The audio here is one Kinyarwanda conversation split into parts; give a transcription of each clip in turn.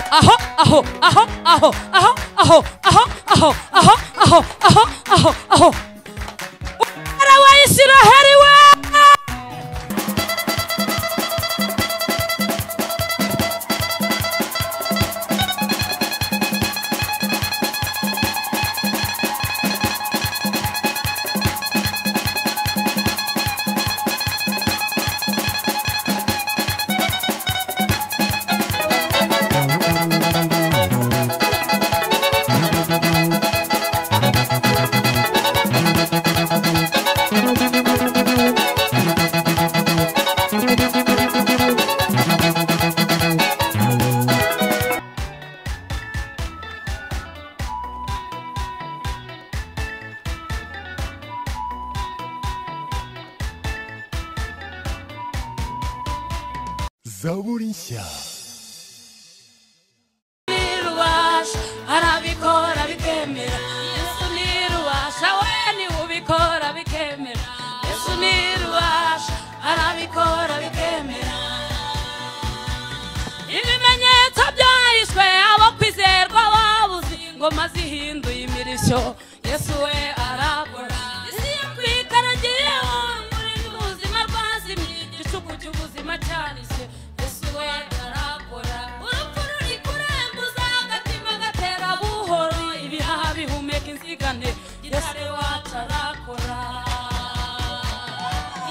aho aho aho aho aho aho aho aho aho aho aho aho umwara wa isiraheli we zaburi nshya n'irubasha arabikora bikemera yesu n'irubasha we niwe ubikora bikemera yesu n'irubasha arabikora bikemera ibimenyetso byahishwe abo kwizerwa babuze ingoma zihinduye imirishyo yesu we arakora isi yo kwikaragiyeho umurindi ubuzima rwazimye igicuku cy'ubuzima cyarishe yesu we arakora urupfu ruri kurembuza agatima gatera buhoro ibihaha bihumeka inzigane yesu wacu arakora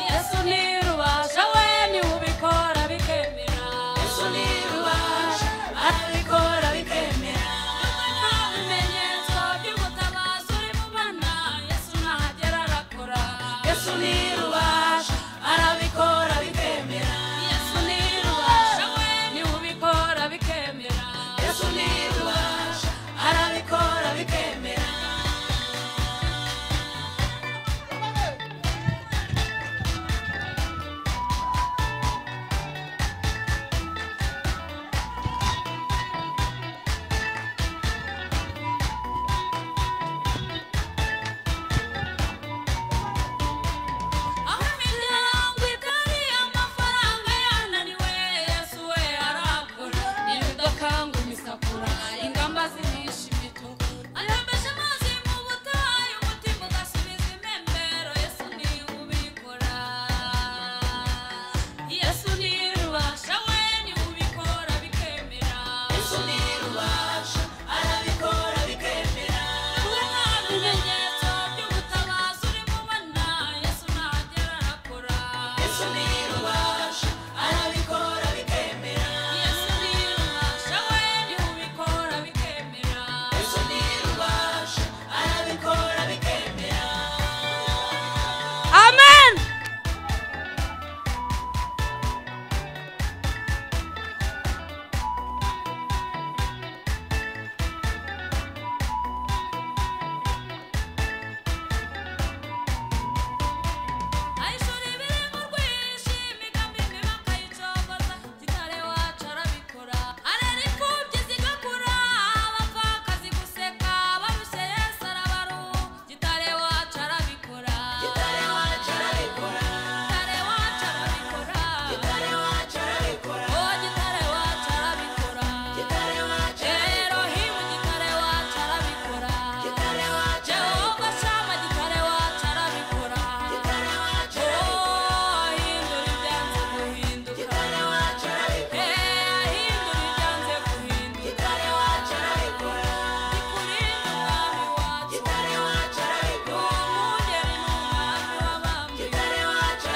yesu nirubasha we niwe ubikora bikemera yesu nirubasha arabikora bikemera nta bimenyetso by'umutabazi uri mubona yesu nahagera arakora yesu nirubasha arabikora bikemera yesu nirubasha we niwe ubikora bikemera yesu nirubasha arabikora bikemera aho imiryango itari amafaranga yananiwe yesu we arakora ibidakanga imisakura ingamba zihisha imituku ayobesha amazi mu butayu umutima ugasubiza impembero yesu niwe ubikora yesu niwe ubasha we niwe ubikora bikemera yesu niwe ubasha arabikora bikemera we nta bimenyetso by'ubutabazi uri mubona yesu ntagera arakora yesu niwe ubasha arabikora bikemera yesu niwe ubasha we niwe ubikora bikemera yesu niwe ubasha arabikora bikemera amen ayishuri biri mu rwinshi imigambi mibi akayicogoza kitare wacu arabikora arera imfubyi zigakura abapfakazi guseka barushye yesu arabaru kitare wacu arabikora kitare wacu arabikora kitare wacu arabikora kitare wacu arabikora oh kitare wacu arabikora kitare wacu rero hibu kitare wacu arabikora kitare wacu jehova shama kitare wacu arabikora kitare wacu oh hindura ibyanze guhinduka kitare wacu arabikora eh hindura ibyanze guhinduka kitare wacu arabikora ikurinde umwami wacu kitare wacu arabikora umugeni ni umwami w'abami kitare wacu arabikora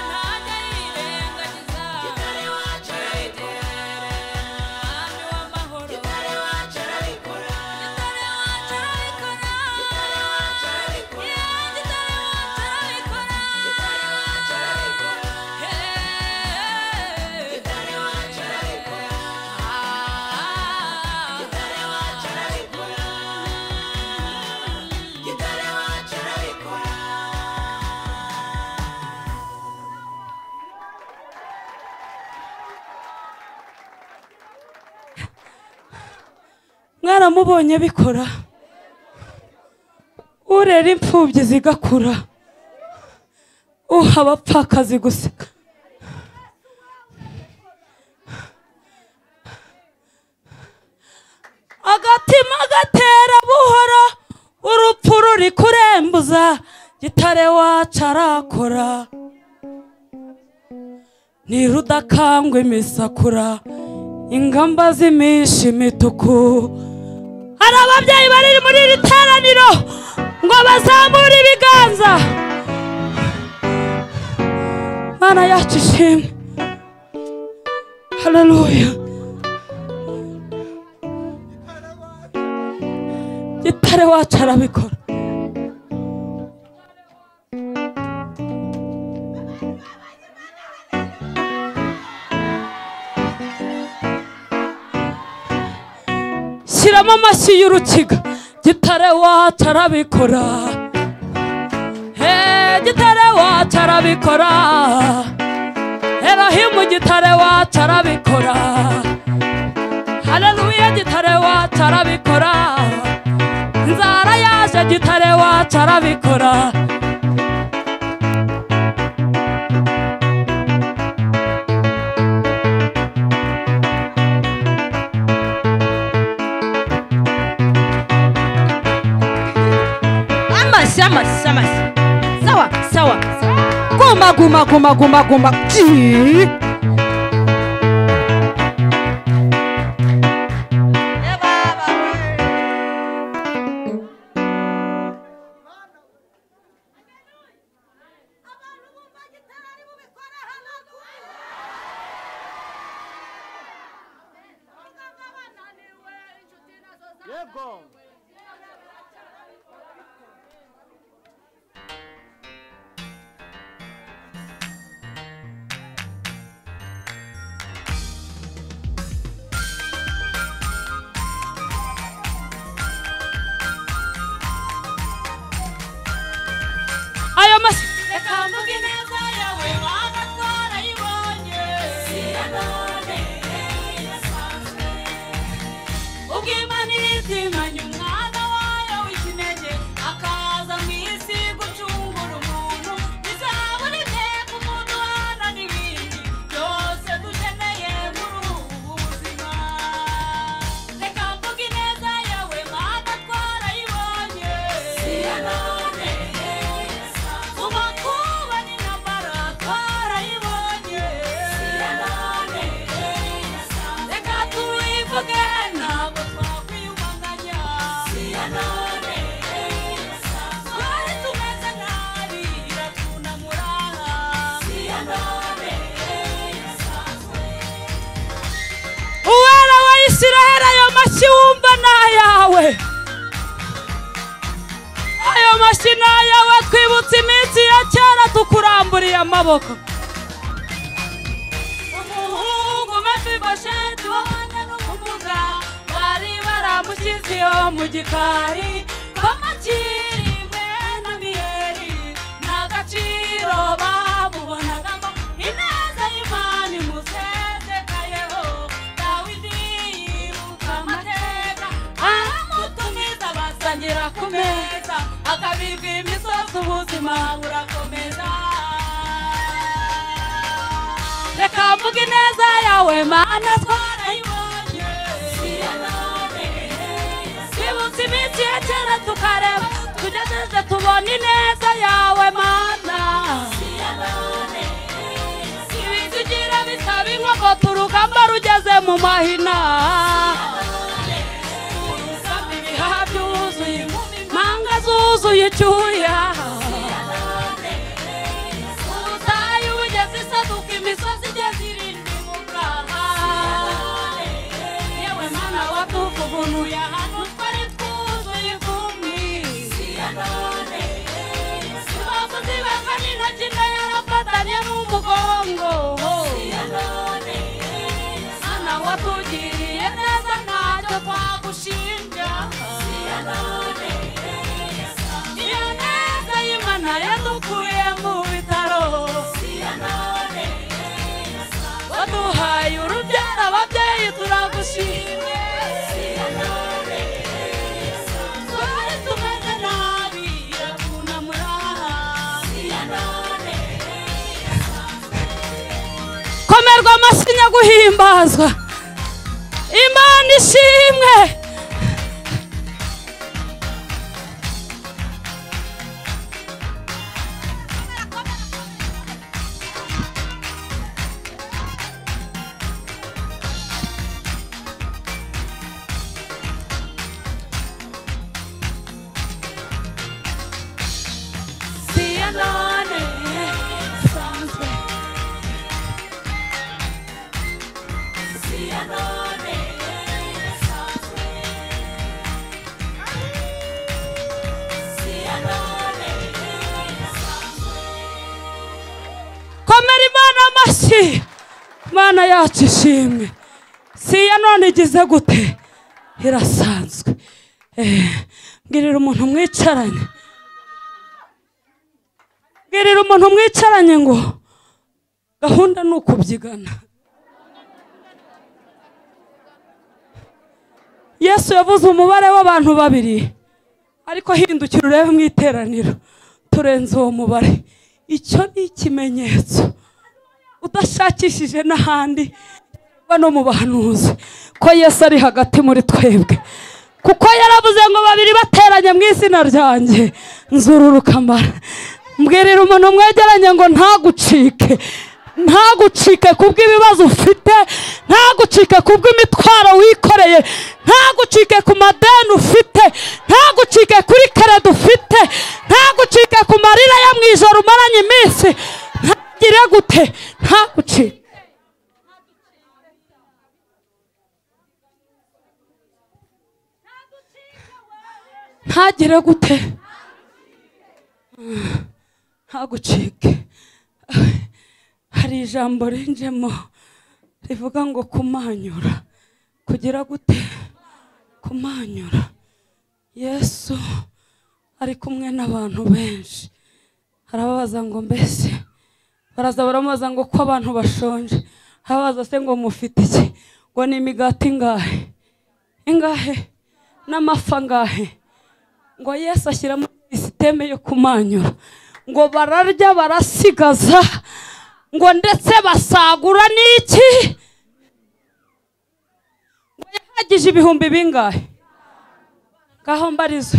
ntajya yirengagiza kitare wacu arabikora mwaramubonye bikora urera imfubyi zigakura uha abapfakazi guseka umutima agatera buhoro urupfu ruri kurembuza gitare wacu arakora ni rudakangwa imisakura ingamba z'iminshi imituku hari ababyeyi bari muri iri teraniro ngo bazamure ibiganza mana yacu ishimwe haleluya gitare wacu arabikora shyiramo amashyi y'urukiga gitare wacu arabikora Hey, gitare wacu arabikora erohimu gitare wacu arabikora haleluya gitare wacu arabikora nzara yaje gitare wacu arabikora amashyi amashyi amashyi sawa sawa guma guma guma guma guma Ji. ayo mashyi Reka mvuge ineza yawe waba twarayibonye si iya none idasanzwe ubw'imana irizimanye umwana wayo w'ikinege akaza mu isi gucungura umuntu bizabura inteko umuntu uhana n'ibindi byose dukeneye muri ubu buzima reka mvuge ineza yawe mana twarayibonye si iya none mu makuba ni nambara twarayibonye si iya none reka tuyivuge ntabwo twakwiyumanganya si iya none twari tumeze nabi iratunamura si iya none uwera wa isiraheli ayo mashyi wumva ni ayawe ayo mashyi ni ayawe twibutse iminsi ya kera tukuramburiye amaboko umuhungu mefibosheti wabanye n'ubumuga bari baramushyizeho mu gikari bamakiriwe na miyeri nta gaciro bamubonagamo ineza y'imana imusezekayeho dawidi yibuka amateka aramutumiza basangira ku meza akabibwa imisozi ubuzima burakomeza reka mvuge ineza yawe mana twarayibonye twibutse iminsi ya kera tukareba tugejeje tubona ineza yawe mana ibitugira bisaba inkogoto urugamba rugeze mu mahina usanga ibihaha byuzuye manga zuzuye icyuya ubutayu bugeze isaduka imisozi igeze irindwi mu bwaha yewe mana watuvugunuye ahantu twari twuzuye ivumbi imbavu zibaga n'intoki na yarafatanye n'umugongo mana watugiriye neza ntacyo twagushinja iyo neza y'imana yadukuye mu bitaro waduhaye urubyaro ababyeyi turagushimye twari tumeze nabi iratunamura komerwa amashyi nyaguhimbazwa imana ishimwe iki mana yacu ishimwe si iya none igize gute irasanzwe Eh, mbwirira umuntu mwicaranye mbwirira umuntu mwicaranye ngo gahunda ni ukubyigana yesu yavuze umubare w'abantu babiri ariko hindukira urebe mu iteraniro turenze uwo mubare icyo ni ikimenyetso udashakishije n'ahandi cyangwa no mu bahanuzi ko yesu ari hagati muri twebwe kuko yaravuze ngo babiri bateranye mu izina ryanjye nzurura ukamara mbwirira umuntu mwegeranye ngo ntagucike ntagucike kubw'ibibazo ufite ntagucike kubw'imitwaro wikoreye ntagucike ku madeni ufite ntagucike kuri kereda ufite ntagucike ku marira yo mu ijoro umaranye iminsi ntagire gute ntagucike ntagire gute ntagucike hari ijambo rinjemo rivuga ngo kumanyura kugira gute kumanyura yesu ari kumwe n'abantu benshi arababaza ngo mbese baraza baramubaza ngo ko abantu bashonje arababaza se ngo mufite iki ngo ni imigati ingahe ingahe n'amafa angahe ngo yesu ashyiramo sisiteme yo kumanyura ngo bararya barasigaza ngo ndetse basagura n'iki ngo yahagije ibihumbi bingahe ngaho mbarizo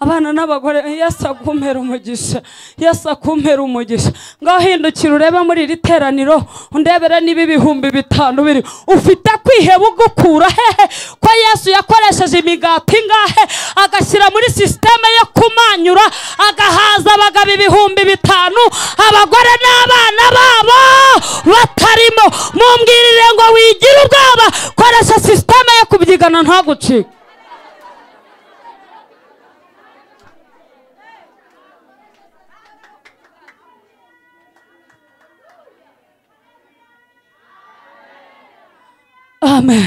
abana n'abagore yesu akumpera umugisha yesu akumpera umugisha ngaho hindukira urebe muri iri teraniro undebere niba ibihumbi bitanu biri ufite kwiheba ugukura hehe ko yesu yakoresheje imigati ingahe agashyira muri sisiteme yo kumanyura agahaza abagabo ibihumbi bitanu abagore n'abana babo batarimo mumbwirire ngo wigire ubwaba koresha sisiteme yo kubyigana ntagucike amen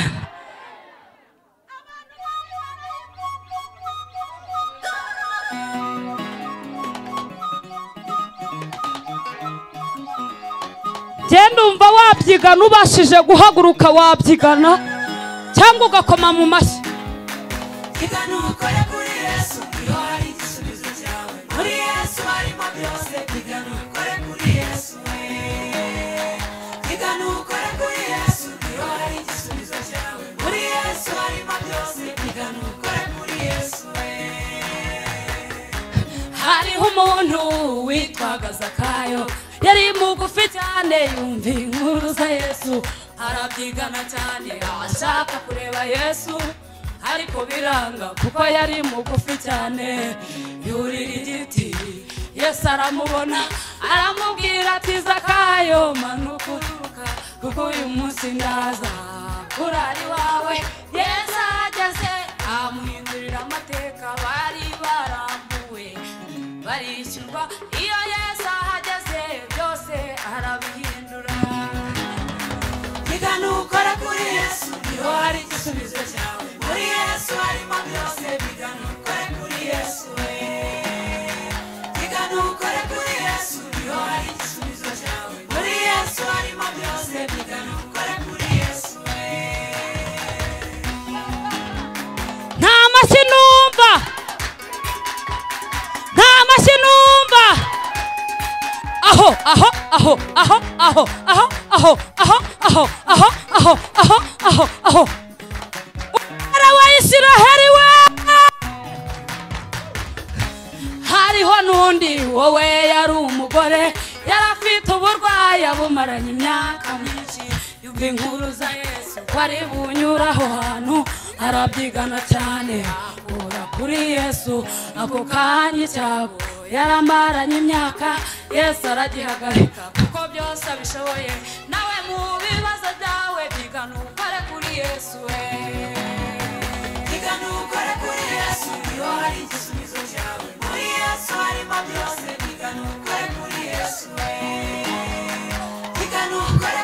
genda umva wabyigana ubashije guhaguruka wabyigana cyangwa ugakoma mu mashyi Kigana ukore kuri Yesu niho hari igisubizo cyawe muri Yesu harimo byose kigana ukore kuri Yesu we kigana ukore kuri Yesu niho hari igisubizo cyawe muri Yesu harimo byose kigana ukore kuri Yesu we hariho umuntu witwaga zakayo yari mugufi cyane yumva inkuru za yesu arabyigana cyane ashaka kureba yesu ariko biranga kuko yari mugufi cyane yurira igiti yesu aramubona aramubwira ati zakayo manuka uturuka kuko uyu munsi ndaza kurari wawe yesu ahageze amuhindurira amateka bari barambuwe barishyurwa iyo yesu ahageze byose arabihindura Kigana ukora kuri Yesu niho hari igisubizo cyawe muri Yesu harimo byose bigana ukore kuri Yesu we Kigana ukore kuri Yesu niho hari igisubizo cyawe muri Yesu harimo byose bigana ukore kuri Yesu we nta mashyi numva nta mashyi numva aho aho aho aho aho aho aho aho aho aho aho aho aho aho umwara wa isiraheli we hariho n'undi wowe yari umugore yari afite uburwayi abumaranye imyaka myinshi yumva inkuru za yesu ko ari bunyura aho hantu arabyigana cyane ahura kuri yesu ako kanya icyabo yaramaranye imyaka yesu aragihagarika kuko byose abishoboye nawe mu bibazo byawe byigana ukore kuri yesu we Kigana ukore kuri Yesu niho hari igisubizo cyawe muri Yesu harimo byose bigana ukore kuri Yesu we Kigana ukore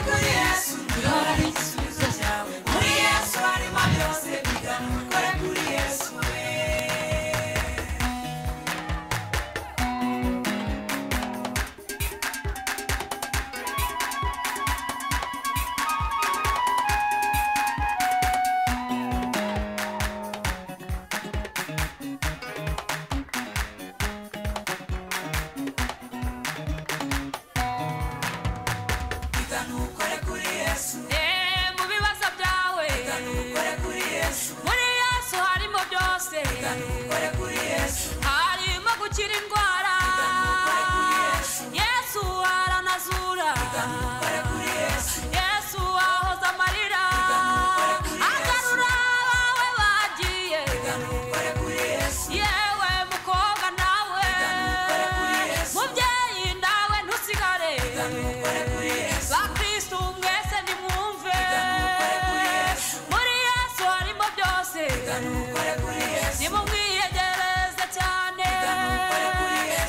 nukore kuri yesu nimumwiyegereze cyane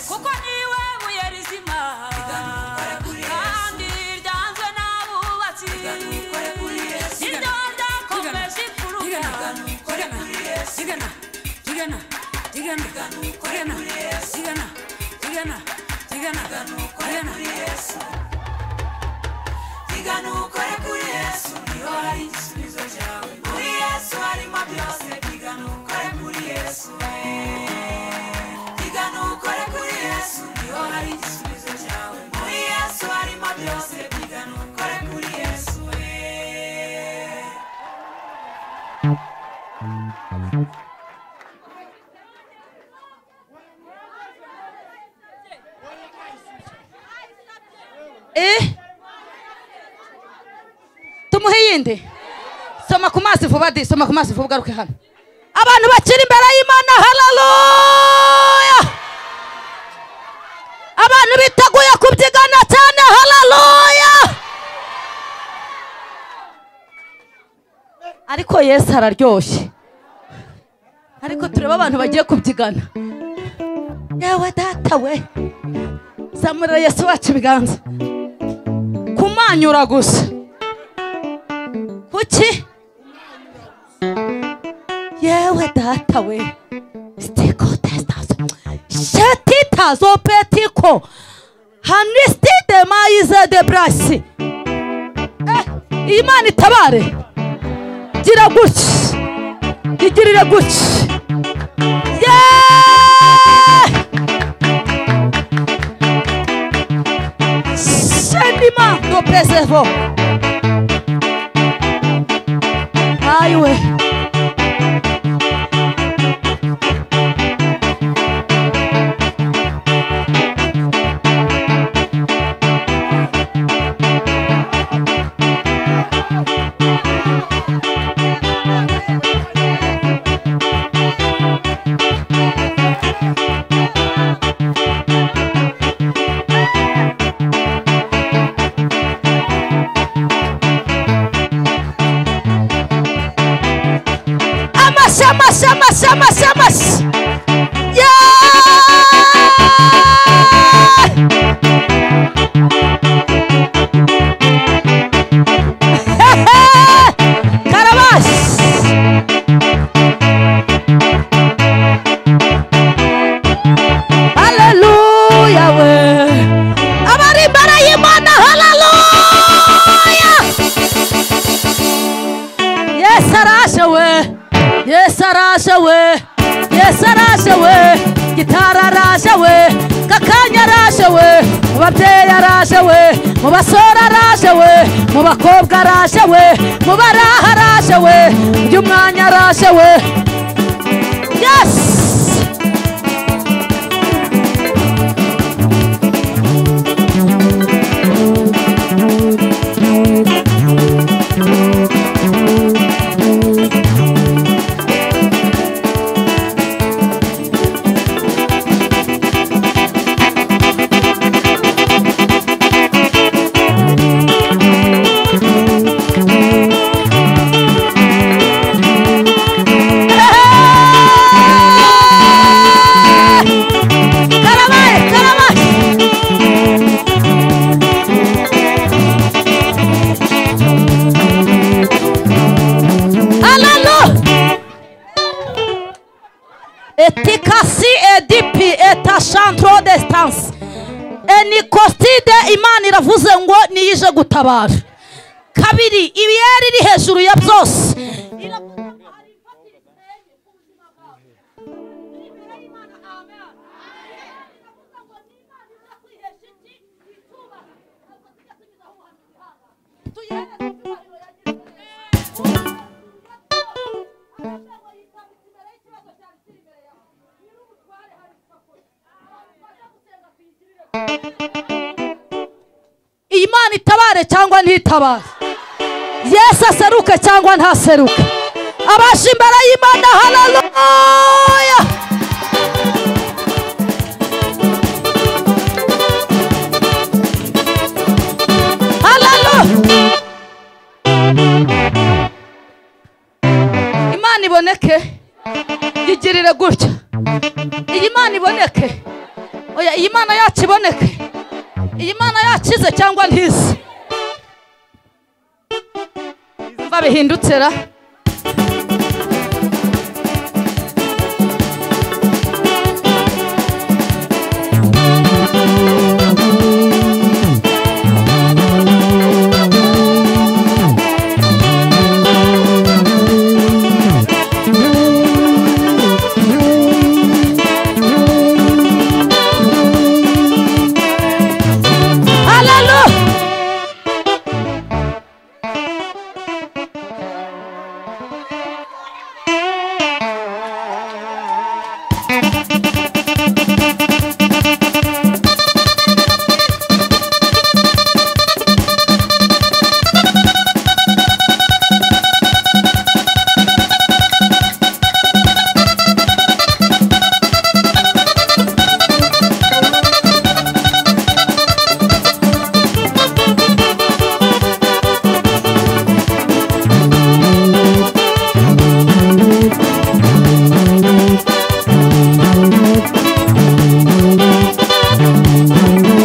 kuko niwe buye rizima kandi ryanzwe n'abubatsi niryo ryakomeje imfuruka Diga nukore kuri yesu niho hari igisubizo cyawe muri yesu harimo byose diga nukore kuri yesu eh. diga nukore kuri yesu niho hari igisubizo cyawe muri yesu harimo byose diga nukore kuri yesu eh. Eh? Tumuhe yindi. Soma ku mazi vuba di, soma ku mazi vuba ugaruke hano. Abantu bakiri imbere y'Imana haleluya. Abantu biteguye kubyigana cyane haleluya. Ariko Yesu araryoshye. Ariko tureba abantu bagiye kubyigana. Yewe data we. Zamurira Yesu wacu ibiganza. kumanyura gusa kuki yewe data we stiko testazo shetitazo petiko hanisti demayize de brasi Eh, iyi mana itabare gira gutya igirire gutya yeee Shanima no preservou. Ai, ué. Amash, amash, amash, amash, amash. Yeah! Karabash. Hallelujah. we. Abari imbere y'Imana, hallelujah. Yes, arashe we. Yes, arashe we. Yes, arashe we. Gitara arashe we. Kakanya arashe we. Mu babyeyi arashe we. Mu basore arashe we. Mu bakobwa arashe we. Mu baraha arashe we. Mu by'umwanya arashe we. Yes! Caravaggio, Caravaggio. Alalu. Etikasi edipi etashantro destance. Enikostide Imana iravuze ngo niyije gutabara. Kabiri ibiyeri iri hejuru ya byose. Iravuze ngo hari ifatira iteye ku buzima bwawe. Turi imbere y'Imana, amen. iyi mana itabare cyangwa ntitabare yesu aseruke cyangwa ntaseruke abaje imbere y'imana haleluya Haleluya. Imana iboneke yigirire gutya iyi mana iboneke oya iyi mana yacu iboneke iyi mana yakize cyangwa ntize mva bihindutse ra haleluya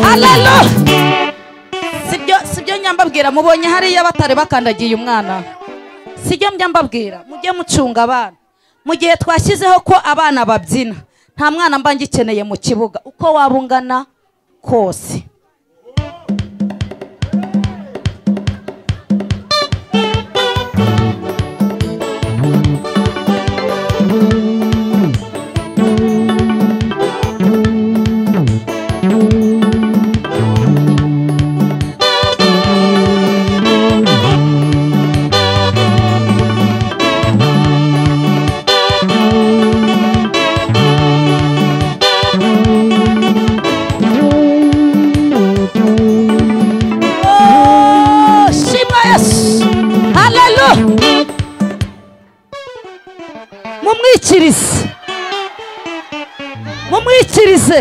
haleluya sibyo sibyo nyambabwira mubonye hariya batari bakandagiye umwana sibyo mbabwira mujye mucunga abana mu gihe twashyizeho ko abana babyina nta mwana mba ngikeneye mu kibuga uko waba ungana kose Oh, shima yesu haleluya mumwikirize mumwikirize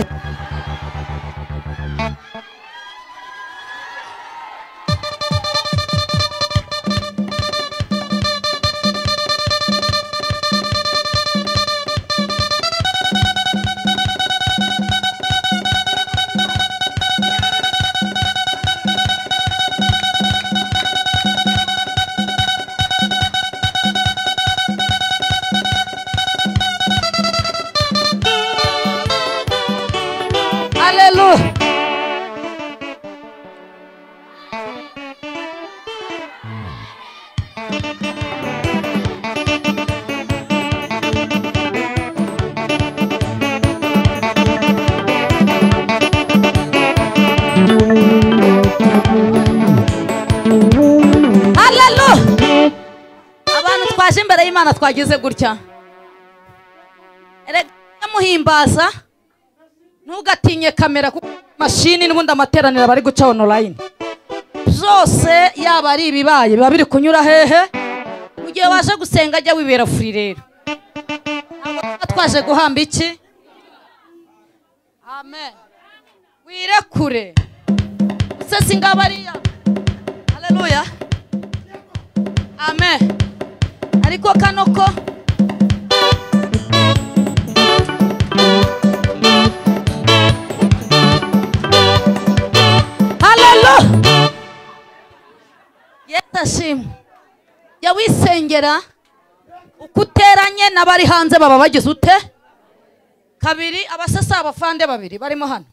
haleluya haleluya abantu twaje imbere y'imana twagize gutya erega muhimbaza ntugatinye kamera kuko mashini n'ubundi amateraniro bari guca onorayini byose yaba ari ibibaye biba biri kunyura hehe mu gihe waje gusenga jya wibera furi rero ntabwo tuba twaje guhamba iki amen wirekure usese ingabariya haleluya amen ariko kano ko haleluya yesu ashimwe jya wisengera uko uteranye n'abari hanze baba bagize ute kabiri abasasa abafande babiri barimo hano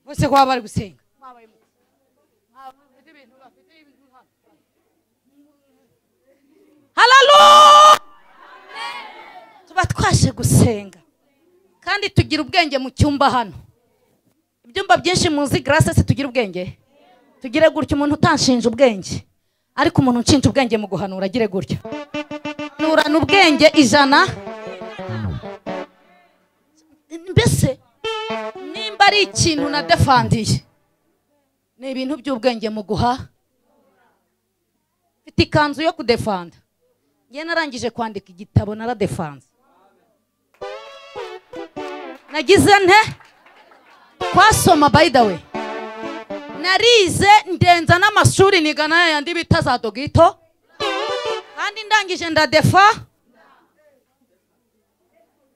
bose kuba bari gusenga haleluya tuba twaje gusenga kandi tugira ubwenge mu cyumba hano ibyumba byinshi muzi garase se tugira ubwenge tugire gutya umuntu utanshinja ubwenge ariko umuntu unshinja ubwenge mu guhanura agire gutya nurana ubwenge ijana mbese nimba ari ikintu nadefandiye ni ibintu by'ubwenge mu guha mfite ikanzu yo kudefanda njye narangije kwandika igitabo naradefanze nagize nte twasoma by the way narize ndenza n'amashuri nigana ya yandi bita za dogito kandi ndangije ndadefa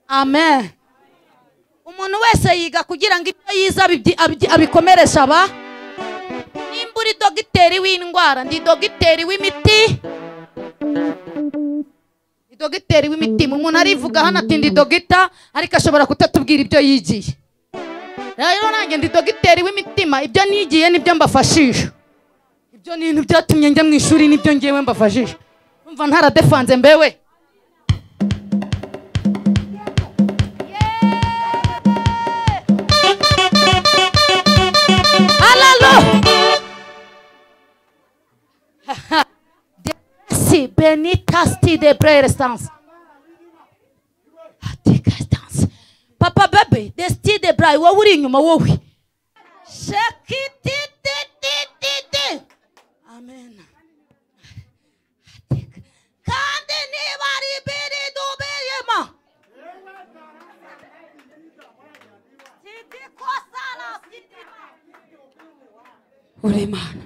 amen umuntu wese yiga kugira ngo ibyo yize abibyi- abibyi- abikomereshe aba nimba uri dogiteri w'indwara ndi dogiteri w'imiti ndi dogiteri w'imitima umuntu arivuga hano ati ndi dogita ariko ashobora kutatubwira ibyo yigiye rero nanjye ndi dogiteri w'imitima ibyo nigiye nibyo mbafashije ibyo ni ibintu byatumye njya mu ishuri nibyo ngewe mbafashije umva ntaradefanze mbewe Hallelujah. Si benita sti de prestance. Atikastance. Papa bebe, the sti de brai wowe uri inyuma wowe. Shakiti ti ti ti ti. Amen. Kandi niba ari biri dubiyemo. Sidi kosala sidi. uri imana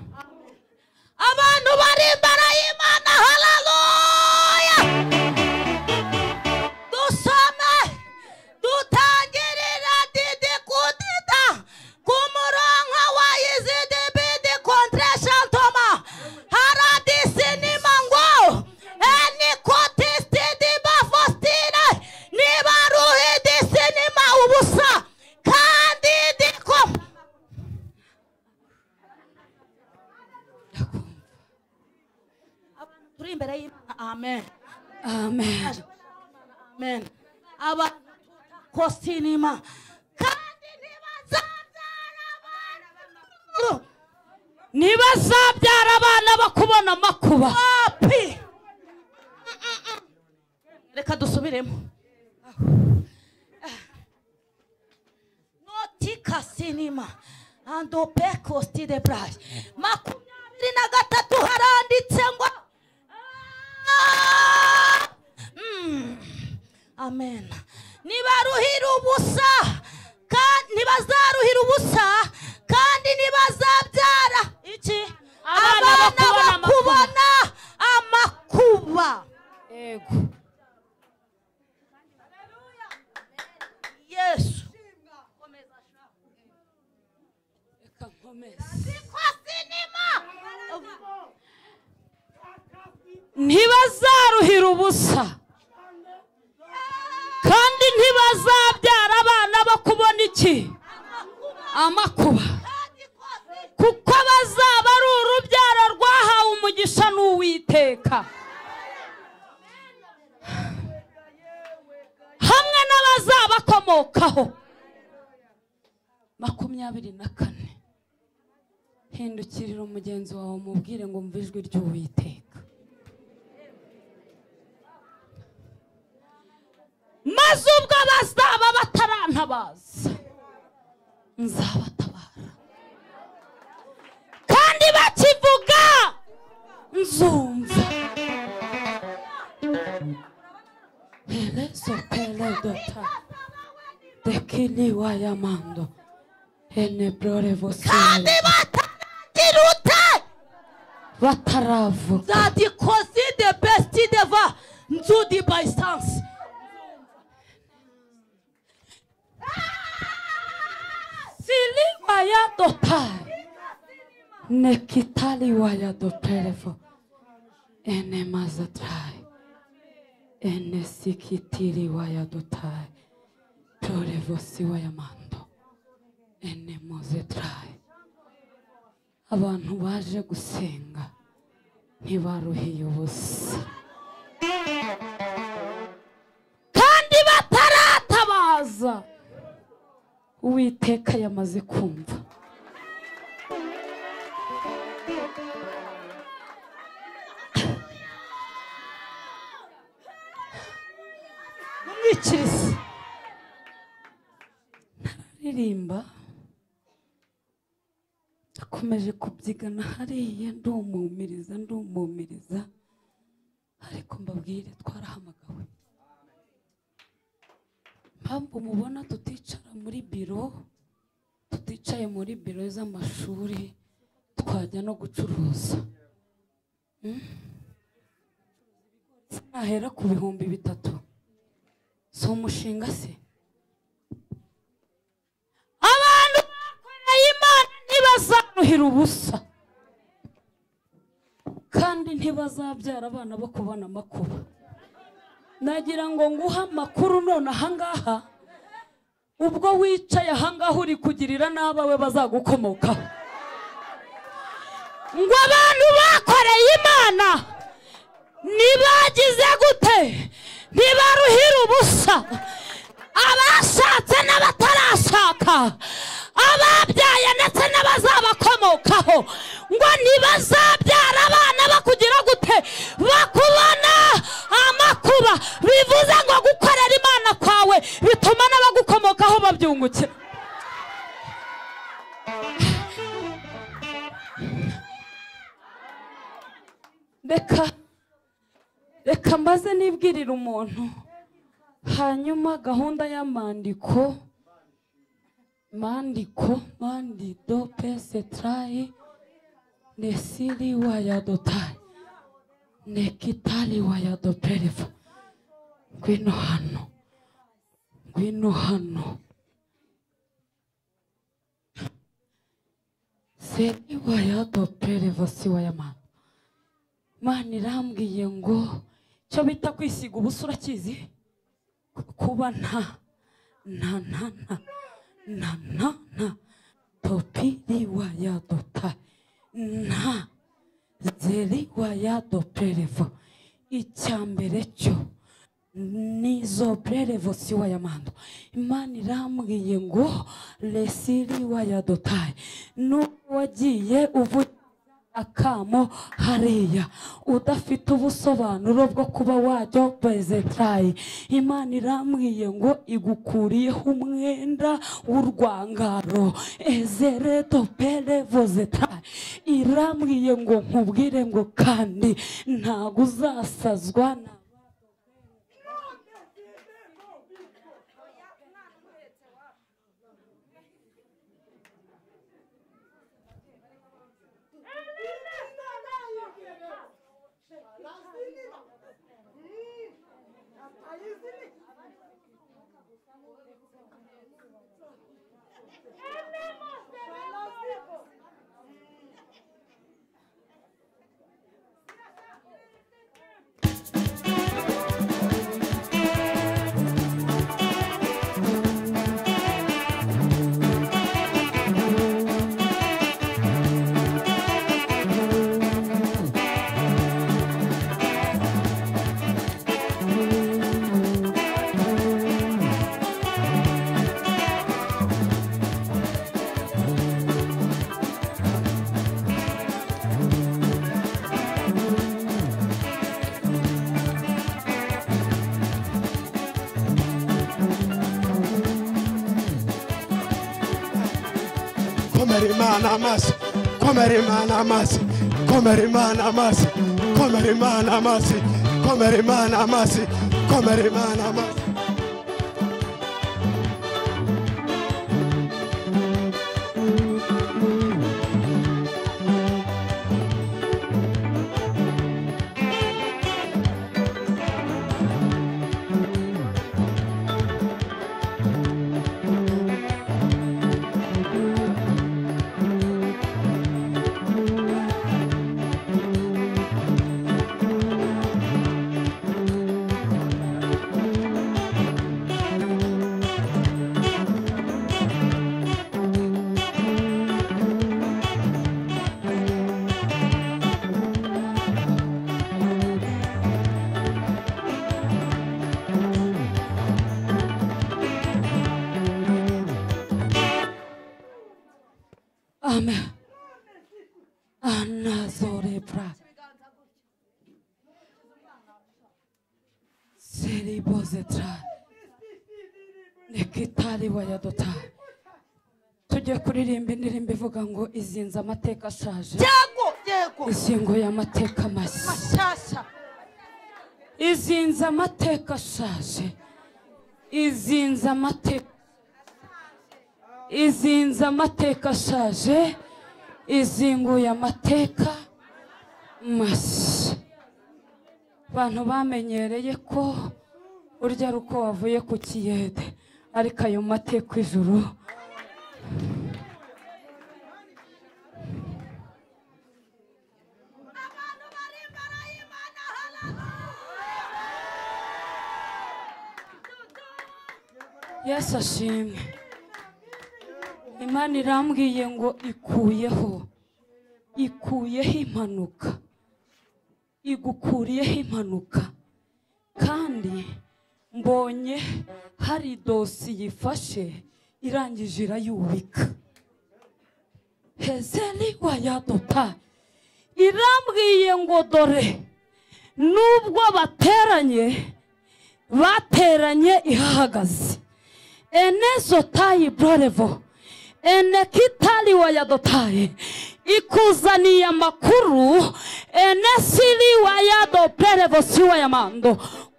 abantu bari imbere y'imana hararuya dusome dutangirira didi kudida ku murongo wa izidi bidi kontrashantoma haradisinima ngo enikotistidi bafostine niba ruhidisinima ubusa kandi dikoma turi imbere y'imana amen amen amen aba kosinima kandi ntibazabyara abana ntibazabyara abana bakubona amakuba papi reka dusubiremo notika sinima andope kosti de brayi makumyabiri na gatatu haranditse ngo Ah! Mm. amen nibaruhira ubusa kandi ntibazaruhira ubusa kandi ntibazabyara iki Abana abana bakubona amakuba. bakubona amakuba yego yesu reka nkomeze ntibazaruhira ubusa kandi ntibazabyara abana bo kubona iki amakuba kuko bazaba ari urubyaro rwahawe umugisha n'uwiteka hamwe n'abazabakomokaho makumyabiri na kane hindukirira umugenzi wawe umubwire ngo umve ijwi ry'uwiteka maze ubwo bazaba batarantabaza nzabatabara kandi bakivuga nzumva erezo peredota dekini wayamando enebrore vosere kirute bataravuga zati kosi de besti deva nzudi by sans siliwa ya dotae nekitaliwa ya doterevo ene mazatrae ene sikitiriwa ya dotae torevosiwa ya mando ene mozetrae abantu baje gusenga ntibaruhiye ubusa kandi bataratabaza uwiteka yamaze kumva umwikirizi ntararirimba nakomeje kubyigana hariya ndumumiriza ndumumiriza ariko mbabwire twarahamagawe impamvu mubona tuticara muri biro tuticaye muri biro z'amashuri twajya no gucuruza Mm? nahera ku bihumbi bitatu si si umushinga se abantu bakoreye imana ntibazaruhira ubusa kandi ntibazabyara abana bo kubona amakuba nagira ngo nguhe amakuru none ahangaha ubwo wicaye ahangaha uri kugirira n'abawe bazagukomokaho ngo abantu bakoreye imana ntibagize gute ntibaruhira ubusa abashatse n'abatarashaka ababyaye ndetse n'abazabakomokaho ngo ntibazabyara abana bakugira gute bakubona amakuba bivuze ngo gukorera imana kwawe bituma n'abagukomokaho babyungukira reka reka mbaze nibwirira umuntu hanyuma gahunda y'amandiko mandiko mandido pesetayi nesiri wayadotayi nekitari wayadoperiva ngwino hano ngwino hano seri wayadoperiva si wayamana mana irambwiye ngo icyo bita kwisiga ubusa urakizi kuba nta nta nta nta nta nta nta popiri wayadota nta zeri wayadoperevo icya mbere cyo ni zoperevo si wayamando imana irambwiye ngo resiri wayadotaye n'uwo wagiye uvuga akamo hariya udafite ubusobanuro bwo kuba wajya perezentayi imana irambwiye ngo igukuriyeho umwenda w'urwangaro ezereto perevozetayi irambwiye ngo nkubwire ngo kandi ntabwo uzasazwa na komera imana amaso komera imana amaso komera imana amaso komera imana amaso komera imana amaso komera imana amaso Amen. Anazorebra. Seribozetra. Nekitari wayadota. Tugiye kuririmba indirimbo ivuga ngo izinze amateka ashaje. yego yego Ingingo y'amateka mashya. mashyashya Izinze amateka ashaje. Izinze amateka izinze amateka ashaje izinguye amateka mashya abantu bamenyereye ko urya ari uko wavuye ku kiyede ariko ayo mateka ijuru yesu ashimwe imana irambwiye ngo ikuyeho ikuyeho impanuka igukuriyeho impanuka kandi mbonye hari dosiye ifashe irangije irayubika hezeli wayadota irambwiye ngo dore nubwo bateranye bateranye ihahagaze enezotayi bororevo enekitari wayadotaye ikuzaniye amakuru enesiri wayado perevosi wayamando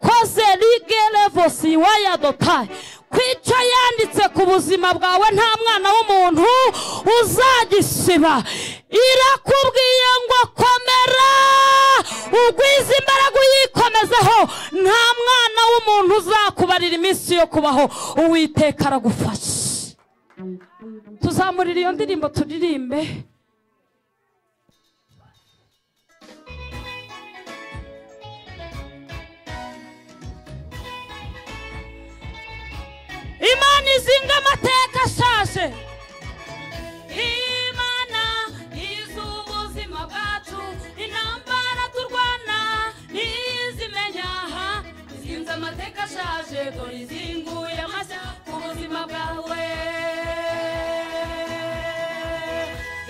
koze rigerevosi wayadotaye kwica yanditse ku buzima bwawe nta mwana w'umuntu uzagisiba irakubwiye ngo komera ugwize imbaraga uyikomezeho nta mwana w'umuntu uzakubarira iminsi yo kubaho uwiteka aragufasha tuzamurira iyo ndirimbo turirimbe imana izinga amateka ashaje Imana iz'ubuzima bwacu intambara turwana ntizimenya aha izinze amateka ashaje dore izinguye amashya ku buzima bwawe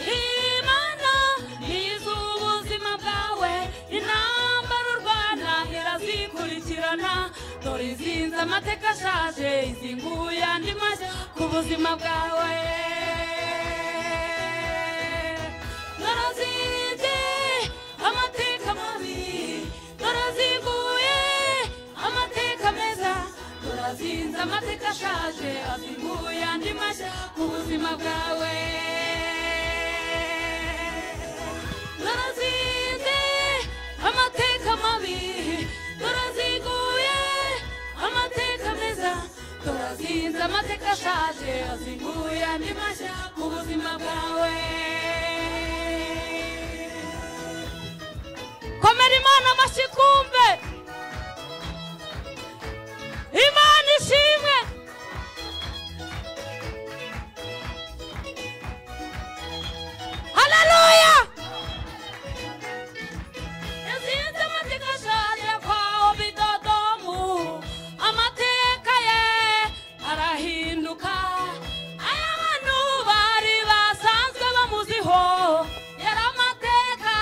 Imana iz'ubuzima bwawe intambara urwana irazikurikirana dore izinze amateka ashaje izinguye andi mashya ku buzima bwawe Narazinze amateka mabi Narazinguye amateka meza Narazinze amateka ashaje Azinguye andi mashya ku buzima bwawe Narazinze amateka mabi Narazinguye amateka meza Narazinze amateka ashaje Azinguye andi mashya ku buzima bwawe komera imana amashyi kumve imana ishimwe haleluya yazinze amateka ashaje kwaho bidodomu amateka ye arahinduka aya bantu bari basanzwe bamuziho yari amateka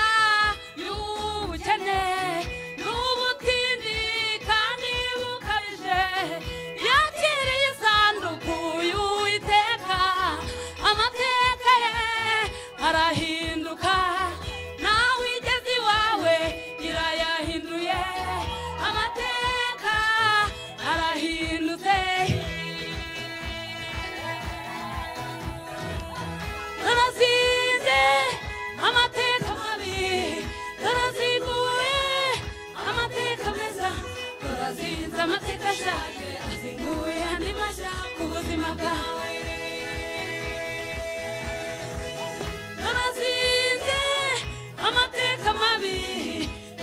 y'ubukene n'ubutindi kandi bukabije yakiriye isanduku y'uwiteka amateka ye arahinduka nawe igeze iwawe irayahinduye amateka arahindutse narazinze amateka mabi naraziguye amateka meza narazinze amateka ashaje azinguye andi mashya ku buzima bwawe narazinze amateka mabi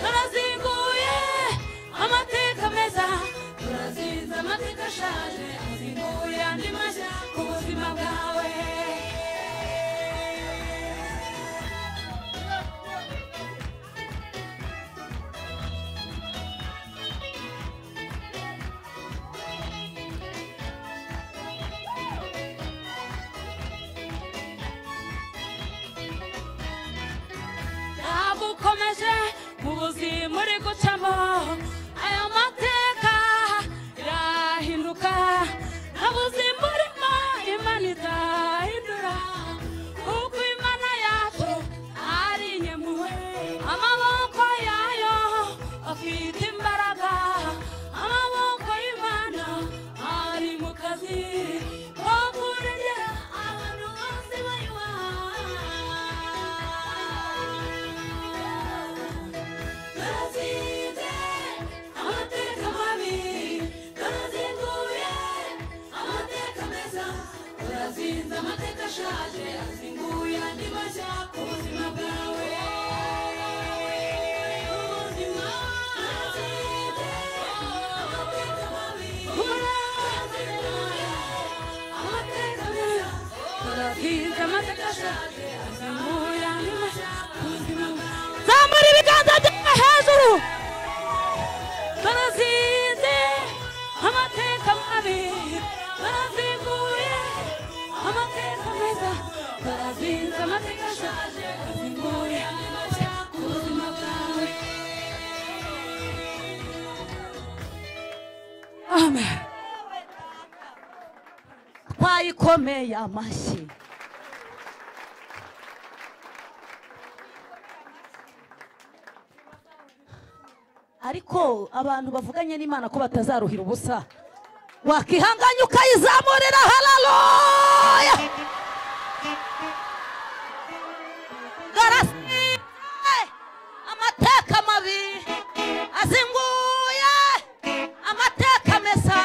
narazinguye amateka meza narazinze amateka ashaje azinguye andi mashya ku buzima bwawe yagukomeje mu buzima uri gucamo aya mateka yahinduka nta buzima urimo imana idahindura kuko imana yacu ari inyemuwe amaboko yayo afite imbaraga amaboko y'imana ari mu kazi ko kurengera abantu bose bayubaha Narazinze zamura ibiganza byawe hejuru barazinze amateka mabi baraziguye amateka meza barazinze amateka ashaje bazinguye amateka ku buzima bwawe amen twayikomeye amashyi ariko abantu bavuganye n'imana ko batazaruhira ubusa wakihanganya ukayizamurira hararoya garasize amateka mabi azinguye amateka mesa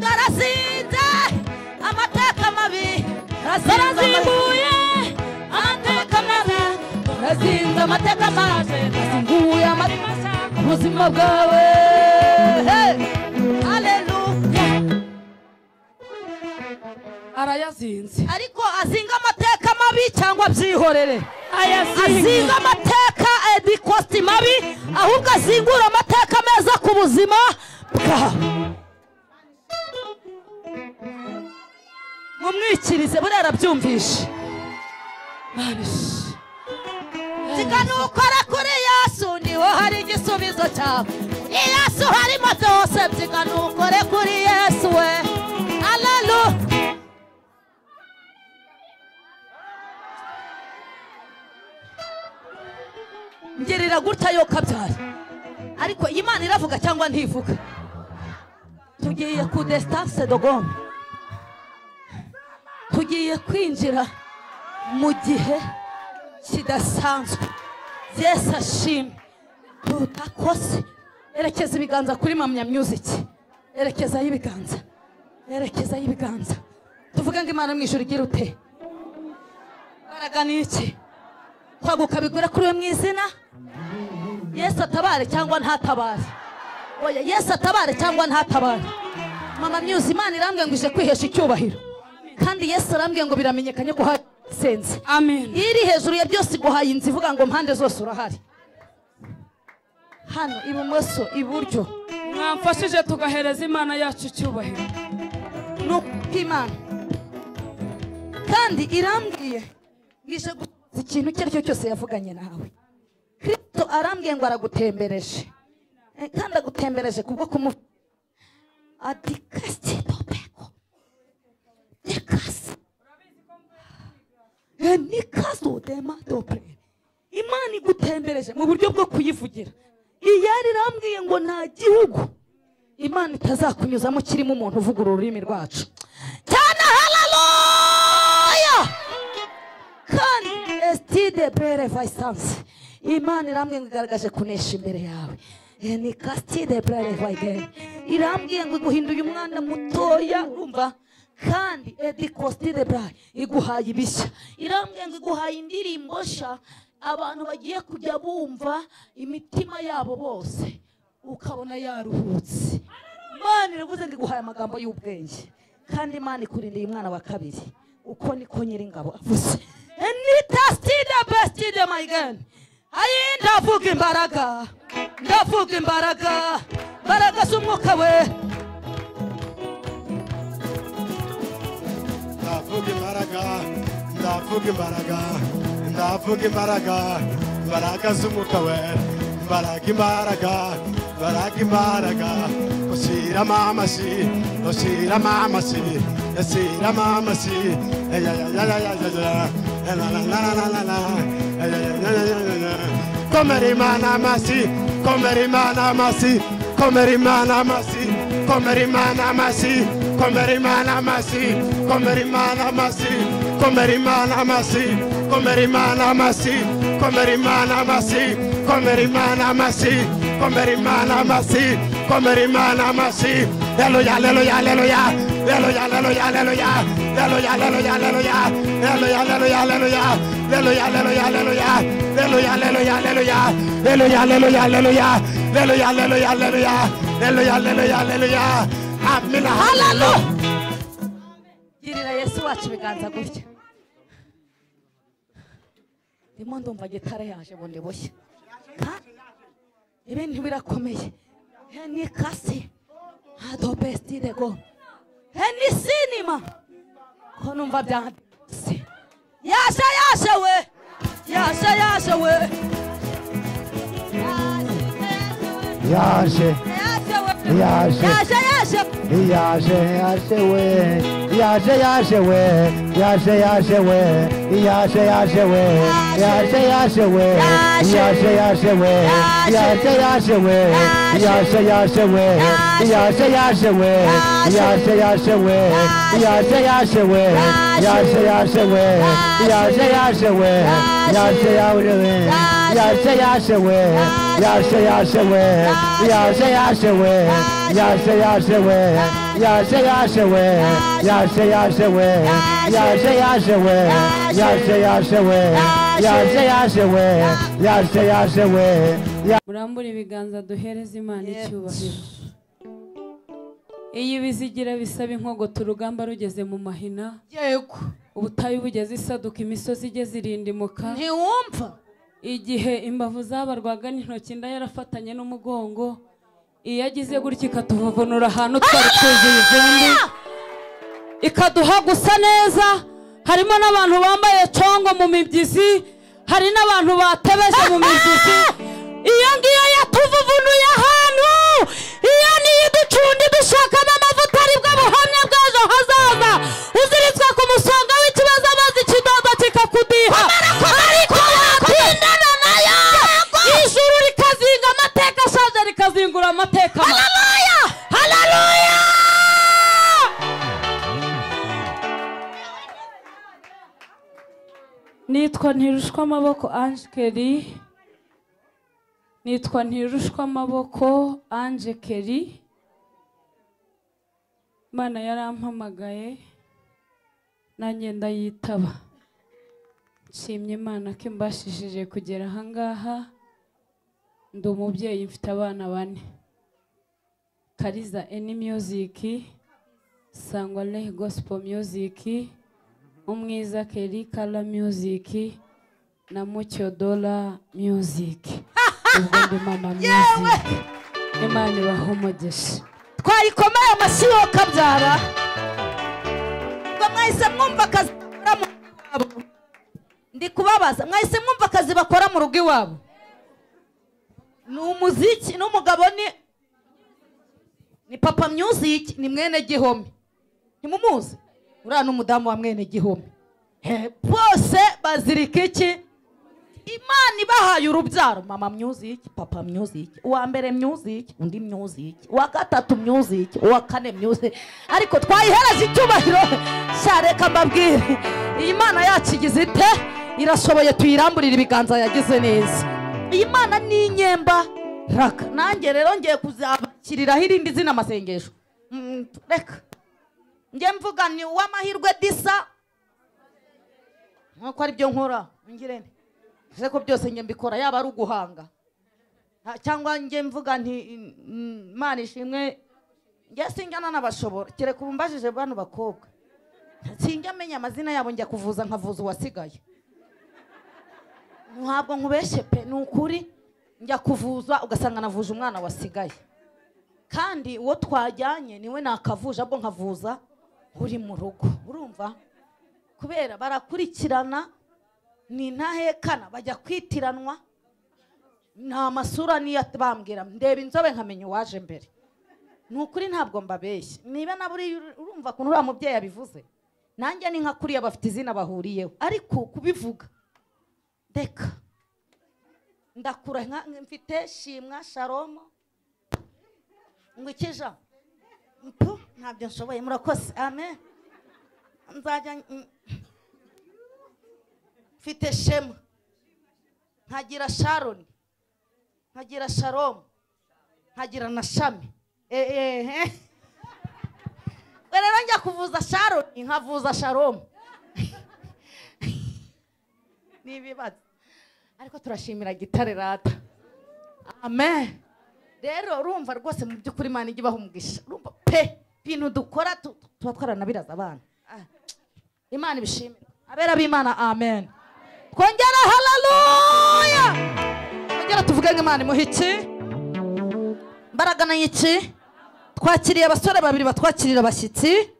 garazinze amateka mabi garazinguye amateka mabi garazinze amateka mabi azinguye amateka masa ku buzima bwawe Hey! Hallelujah. arayazinze ariko azinga amateka mabi cyangwa byihorere azinga ayazinze amateka edikositi mabi ahubwo azingura amateka meza ku buzima bwawe mumwikirize buriya arabyumvishe zigana ukora kuri yesu niho hari igisubizo cyawe ni yesu harimo byose byigana ukore kuri yesu we alalu ngirira gutya yo kabyara ariko iyi Imana iravuga cyangwa ntivuga tugiye ku desitanse dogome tugiye kwinjira mu gihe kidasanzwe yesu ashimwe tutakose erekeza ibiganza kuri mamya myuziki erekezaho ibiganza erekezaho ibiganza tuvuge ngo imana mu ijuru igira ute imbaraga ni iki kwaguka bigura kuri we mu izina yesu atabare cyangwa ntatabare oya yesu atabare cyangwa ntatabare mama myuzi imana irambwiye ngo ije kwihesha icyubahiro kandi yesu arambwiye ngo biramenyekanye ko hasenze amen iyo iri hejuru ya byose iguhaye inzu ivuga ngo mpande zose urahari hano ibumoso iburyo mwamfashije tugahereza imana yacu icyubahiro ni uk'imana kandi irambwiye ngo ije gusohoza ikintu icyo ari cyo cyose yavuganye nawe kristo arambwiye ngo aragutembereje Eh, kandi agutembereje kubwo kumu adikasi topeko nikasi Eh, nikaso dema dopere imana igutembereje mu buryo bwo kuyivugira iyari irambwiye ngo nta gihugu imana itazakunyuzamo kirimo umuntu uvuga uru rurimi rwacu cyane hararoya kandi esitide bere vayisansi imana irambwiye ngo igaragaje kunesha imbere yawe Eh, ni kasitide bere vayideni irambwiye ngo iguhinduye umwana mutoya urumva kandi edi kositide bere iguhaye ibishya irambwiye ngo iguhaye indirimbo nshya abantu bagiye kujya bumva imitima yabo bose ukabona yaruhutse imana iravuze ngo iguhaye amagambo y'ubwenge kandi imana ikurindira umwana wa kabiri uko niko nyiringabo avuze nitasitide besitide mayigani ayi ndavuga imbaraga ndavuga imbaraga imbaraga z'umwuka we ndavuga imbaraga ndavuga imbaraga ndavuga imbaraga imbaraga z'umwuka we imbaraga imbaraga imbaraga imbaraga ushyiramo amashyi ushyiramo amashyi ushyiramo amashyi komera imana amashyi komera imana amashyi komera imana amashyi komera imana amashyi komera imana amashyi komera imana amashyi komera imana amashyi komera imana amashyi komera imana amashyi komera imana amashyi komera imana amashyi komera imana amashyi aleluya aleluya aleluya aleluya aleluya aleluya aleluya aleluya aleluya aleluya aleluya aleluya aleluya aleluya aleluya aleluya aleluya aleluya aleluya aleluya aleluya Hallelujah, hallelujah, hallelujah. Hallelujah, hallelujah, hallelujah. Amina, hallelujah. girira yesu wacu ibiganza gutya ndimo ndumva gitara yaje bundi bushya Ka- ibintu birakomeye he ni kasi adobestidego he ni sinima ko numva byanditse yaje yaje we yaje yaje we yaje yaje we Yaje. yaje yaje yaje yaje we yaje yaje we yaje yaje we yaje yaje we yaje yaje we yaje yaje we yaje yaje we yaje yaje we yaje yaje we yaje yaje we yaje yaje we yaje yaje we yaje yaje we yaje yaje we yaje yaje we yaje yaje we yaje yaje we yaje yaje we yaje yaje we yaje yaje we yaje yaje we yaje yaje we yaje yaje we yaje yaje we murambure ibiganza duhereze imana icyubahiro iyo ibizigira bisaba inkogota urugamba rugeze mu mahina yego ubutayu bugeze isaduka imisozi igeze irindimuka ntiwumva igihe imbavu zabarwaga n'intoki inda yarafatanye n'umugongo iyo agize gutya ikatuvuvunura ahantu twari twuzuye ivumbi ikaduha gusa neza harimo n'abantu bambaye congo mu mibyizi hari n'abantu batebeje mu mibyizi iyo ngiyo yatuvuvunuye ahantu iyo niyo iducundi dushakamo amavuta aribwo buhamya bw'ejo hazaza uziritswe ku musonga w'ikibazo amazi kidodo kikakudiha ariko watindana nayo ijuru rikazinga amateka ashaje rikazingura amateka haleluya haleluya nitwa ntirushwa amaboko ange keri nitwa ntirushwa amaboko ange keri imana yarampamagaye nanjye ndayitaba nshimye imana ko imbashishije kugera ahangaha ndi umubyeyi mfite abana bane kariza eni miyuziki sangwa lehi gosipo miyuziki umwiza keri kara miyuziki na mucyodora miyuziki ubwo ndi mama miyuziki imana ibahe umugisha twayikomeye amashyi yo kabyara ngo mwahise mwumva akazi bakora mu rugo iwabo ndi kubabaza mwahise mwumva akazi bakora mu rugo iwabo ni umuziki n'umugabo ni ni papa myuziki ni mwene gihome ntimumuzi uriya ni umudamu wa mwene gihome He, bose bazirika iki imana ibahaye urubyaro mama myuziki papa myuziki uwa mbere myuziki undi myuziki uwa gatatu myuziki uwa kane myuziki ariko twayihereza icyubahiro cya reka mbabwire iyi mana yacu igize ite irashoboye tuyiramburire ibiganza yagize neza iyi mana ni inyemba raka nanjye rero ngiye kuzabakiriraho irindi zina amasengesho Mm, reka njye mvuga ni uw'amahirwe disa nk'uko aribyo nkora ngirente ariko byose njye mbikora yaba ari uguhanga Ah, cyangwa njye mvuga nti mm, imana ishimwe njye sinjyana n'abashobora kereka ubu mbajije bano bakobwa sinjya amenya amazina yabo njya kuvuza nkavuza uwasigaye ntabwo nkubeshye pe ni ukuri njya kuvuza ugasanga navuje umwana wasigaye kandi uwo twajyanye niwe nakavuje abo nkavuza uri mu rugo urumva kubera barakurikirana ni intahekana bajya kwitiranwa nta masura niyo bambwira ndeba inzobe nkamenya uwaje mbere ni ukuri ntabwo mbabeshya niba na buriya uri- urumva ukuntu uriya mubyeyi yabivuze nanjye ni nka kuriya bafite izina bahuriyeho ariko kubivuga reka ndakura nka- mfite shimwa sharomo ngo ikija mpu ntabyo nshoboye murakoze amen nzajya mm, mfite shema nkagira sharoni nkagira sharomu nkagira na shami ehehe rero njya kuvuza sharoni nkavuza sharomu ni ibibazo ariko turashimira gitare rata amen rero urumva rwose mu by'ukuri imana ijya ibaha umugisha urumva pe ibintu dukora tu- tu- tuba twaranabiraza abana Ah, imana ibishimire abera b'imana amen twongera hararuya twongera tuvuge nk'imana imuha iki mbaraga na iki twakiriye abasore babiri batwakirira abashyitsi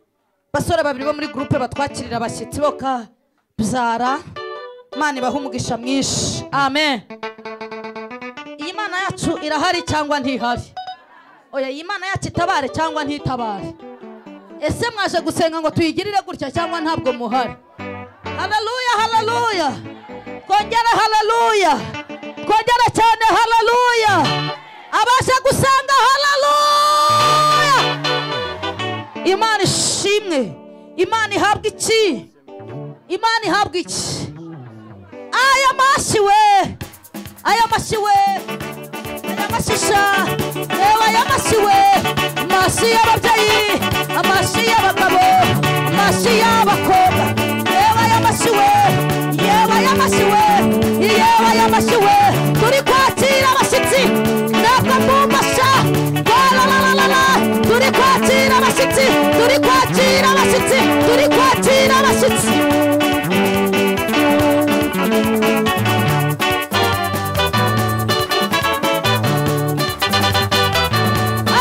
basore babiri bo muri gurupe batwakirira abashyitsi bo ka byara imana ibaha umugisha mwinshi amen iyi mana yacu irahari cyangwa ntihari oya iyi mana yacu itabare cyangwa ntitabare ese mwaje gusenga ngo tuyigirire gutya cyangwa ntabwo muhari hararuya hararuya twongere hararuya twongere cyane hararuya abaje gusanga hararuya imana ishimwe imana ihabwa iki imana ihabwa iki aya mashyi we aya mashyi we aya mashisha reba aya mashyi we amashyi y'ababyeyi amashyi y'abagabo amashyi y'abakobwa reba aya mashyi we yewe aya mashyi we yewe aya mashyi we turi kwakira abashyitsi natwe mbumvasha rarararara turi kwakira abashyitsi turi kwakira abashyitsi turi kwakira abashyitsi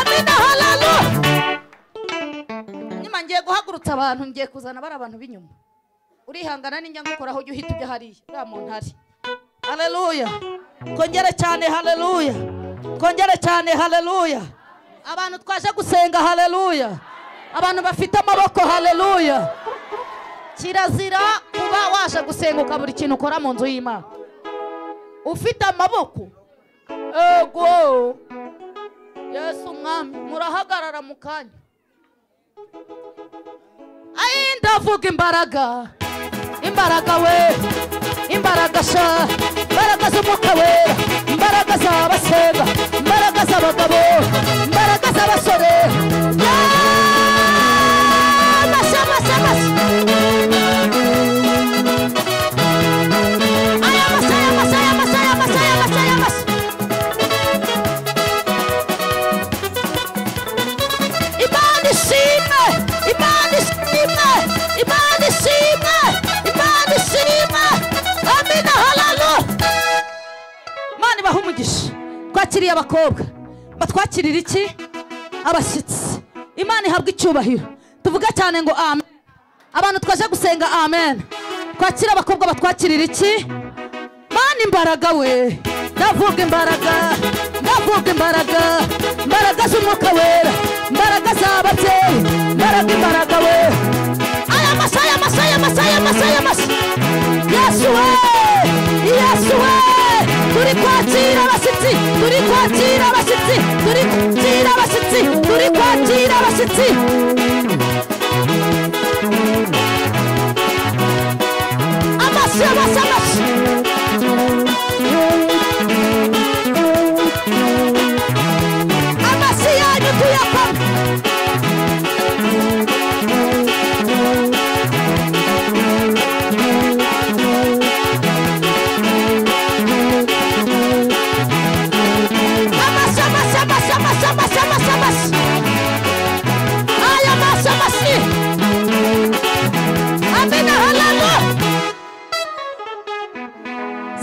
amina hararu nyuma ngiye guhagurutsa abantu ngiye kuzana bari abantu b'inyuma urihangana n'injya ngukoraho ujya uhita ujya hariya uriya muntu ari haleluya twongere cyane haleluya twongere cyane haleluya abantu twaje gusenga haleluya abantu bafite amaboko haleluya kirazira kuba waje gusenga ukabura ikintu ukora mu nzu y'imana ufite amaboko ego yesu umwami murahagarara mu kanya ayi ndavuga imbaraga imbaraga we imbaraga sha imbaraga z'umwuka wera imbaraga z'abasenga imbaraga z'abagabo imbaraga z'abasore Yeah! Masha, masha, masha. Aya masha, aya masha, aya masha, aya masha, aya masha, aya masha. Imana ishimwe Imana ishimwe Imana ishimwe Imana ishimwe Amina hararu Imana ibaha umugisha twakiriye abakobwa batwakirira iki abashyitsi Imana ihabwa icyubahiro tuvuga cyane ngo amen abantu twaje gusenga amen twakira abakobwa batwakirira iki mana imbaraga we ndavuga imbaraga ndavuga imbaraga imbaraga z'umwuka wera imbaraga z'ababyeyi imbaraga imbaraga we aya masa aya masa aya masa aya masa aya masa yesu we yesu we turi kwakira abashyitsi turi kwakira abashyitsi turi kwakira abashyitsi turi kwakira abashyitsi amasi amasi amasi amasi yanyu tuyakome amasi amasi amasi amasi amasi amasi amasi aya masi amasi amina halalu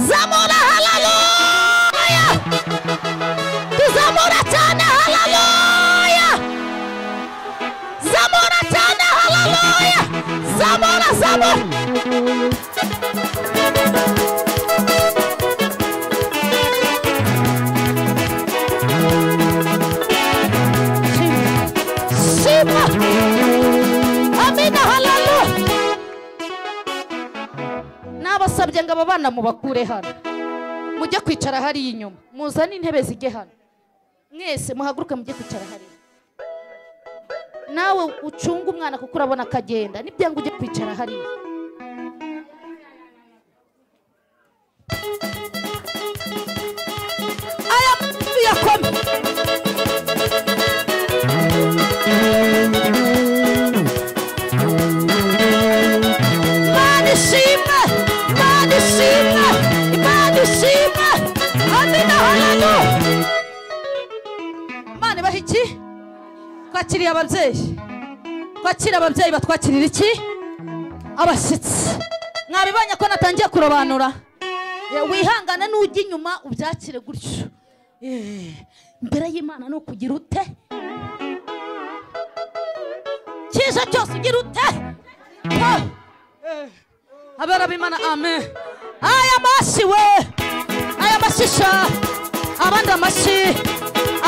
zamura halaluya tuzamura cyane halaluya zamura cyane halaluya zamura zamura shima amina halalu nabasabye ngo aba bana mubakure hano mujye kwicara hariya inyuma muzane intebe zijye hano mwese muhaguruke mujye kwicara hariya nawe ucunge umwana kuko urabona ko agenda nibyango ujye kwicara hariya aya tuyakome Imana ishimwe Imana ishimwe Imana ishimwe Amina hararu Imana ibaha iki twakiriye ababyeyi twakira ababyeyi batwakirira iki abashyitsi mwabibonye ko natangiye kurobanura Eh, wihangane n'ujya inyuma ubyakire gutyo Eh, imbere y'imana ni ukugira ute cyiza cyose ugira ute Ah! Eh, abera b'imana amen aya mashyi we aya mashisha abandi amashyi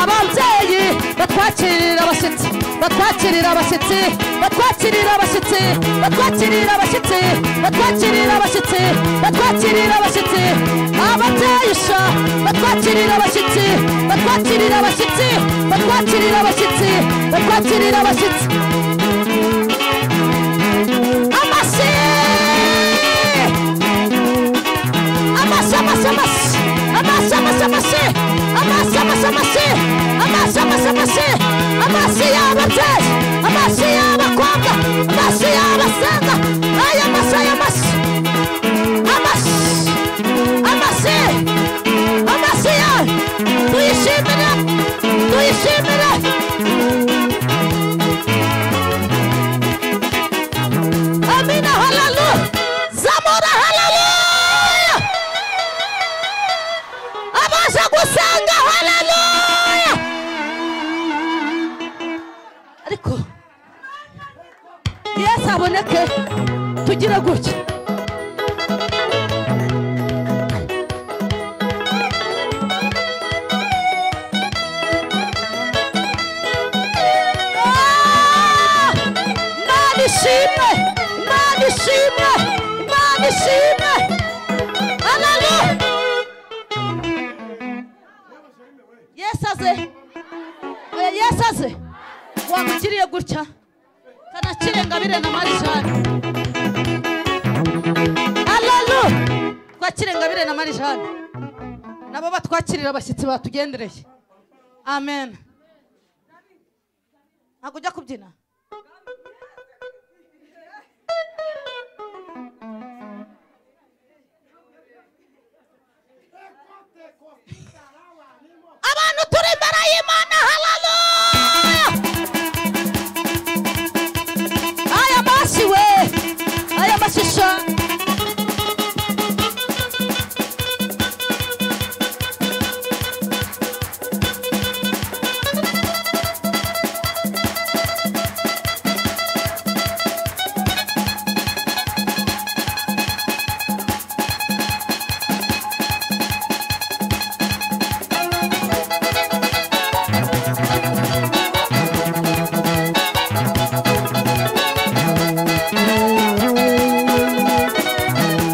ababyeyi batwakirira abashyitsi batwakirira abashyitsi batwakirira abashyitsi batwakirira abashyitsi batwakirira abashyitsi batwakirira abashyitsi ababyeyi sha batwakirira abashyitsi batwakirira abashyitsi batwakirira abashyitsi batwakirira abashyitsi amashyi amashyi amashyi amashyi amashyi amashyi amashyi amashyi amashyi amashyi amashyi amashyi amashyi amashyi y'ababyeyi amashyi y'abakobwa amashyi y'abasenga aya mashyi aya mashyi amashyi amashyi amashyi yawe tuyishimire tuyishimire amina haleluya zamura haleluya abaje gusanga haleluya ariko yesu aboneke tugire gutya Ah! Imana ishimwe Imana ishimwe Imana ishimwe haleluya yesu aze Oya, yesu aze wamugiriye gutya kanakirenga bire na marijani haleluya twakirenga bire na marijani nabo batwakirira abashyitsi batugendereye amen ntabwo ujya kubyina abantu turi imbere y'imana haleluya aya mashyi we aya mashusho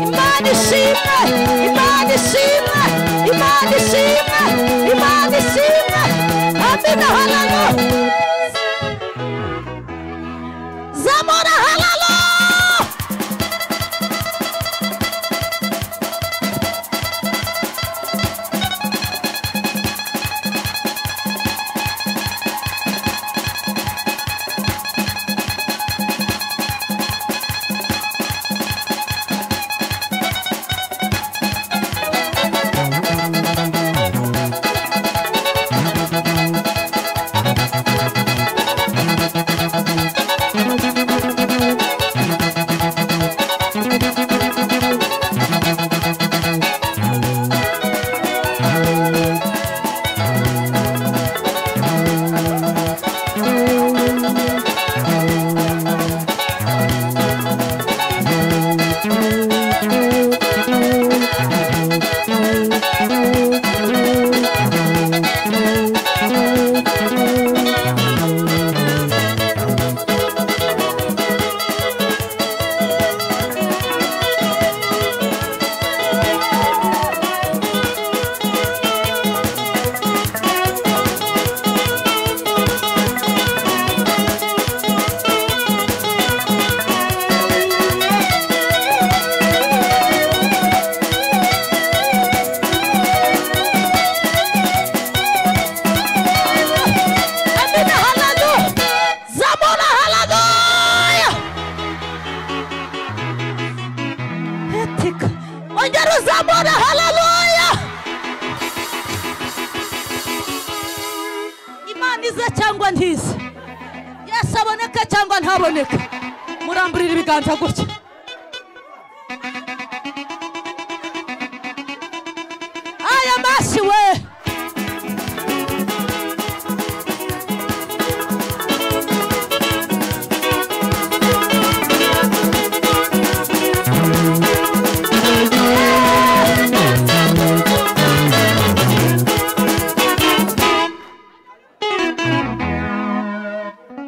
imana ishimwe imana ishimwe imana ishimwe imana ishimwe amina haleluya zamura haleluya Amina haleluya. Zamura haleluya. Etika. Ongera uzamura haleluya. Imana ize cyangwa ntize. Yesu aboneke cyangwa ntaboneke. Muramburira ibiganza gutya. yesu we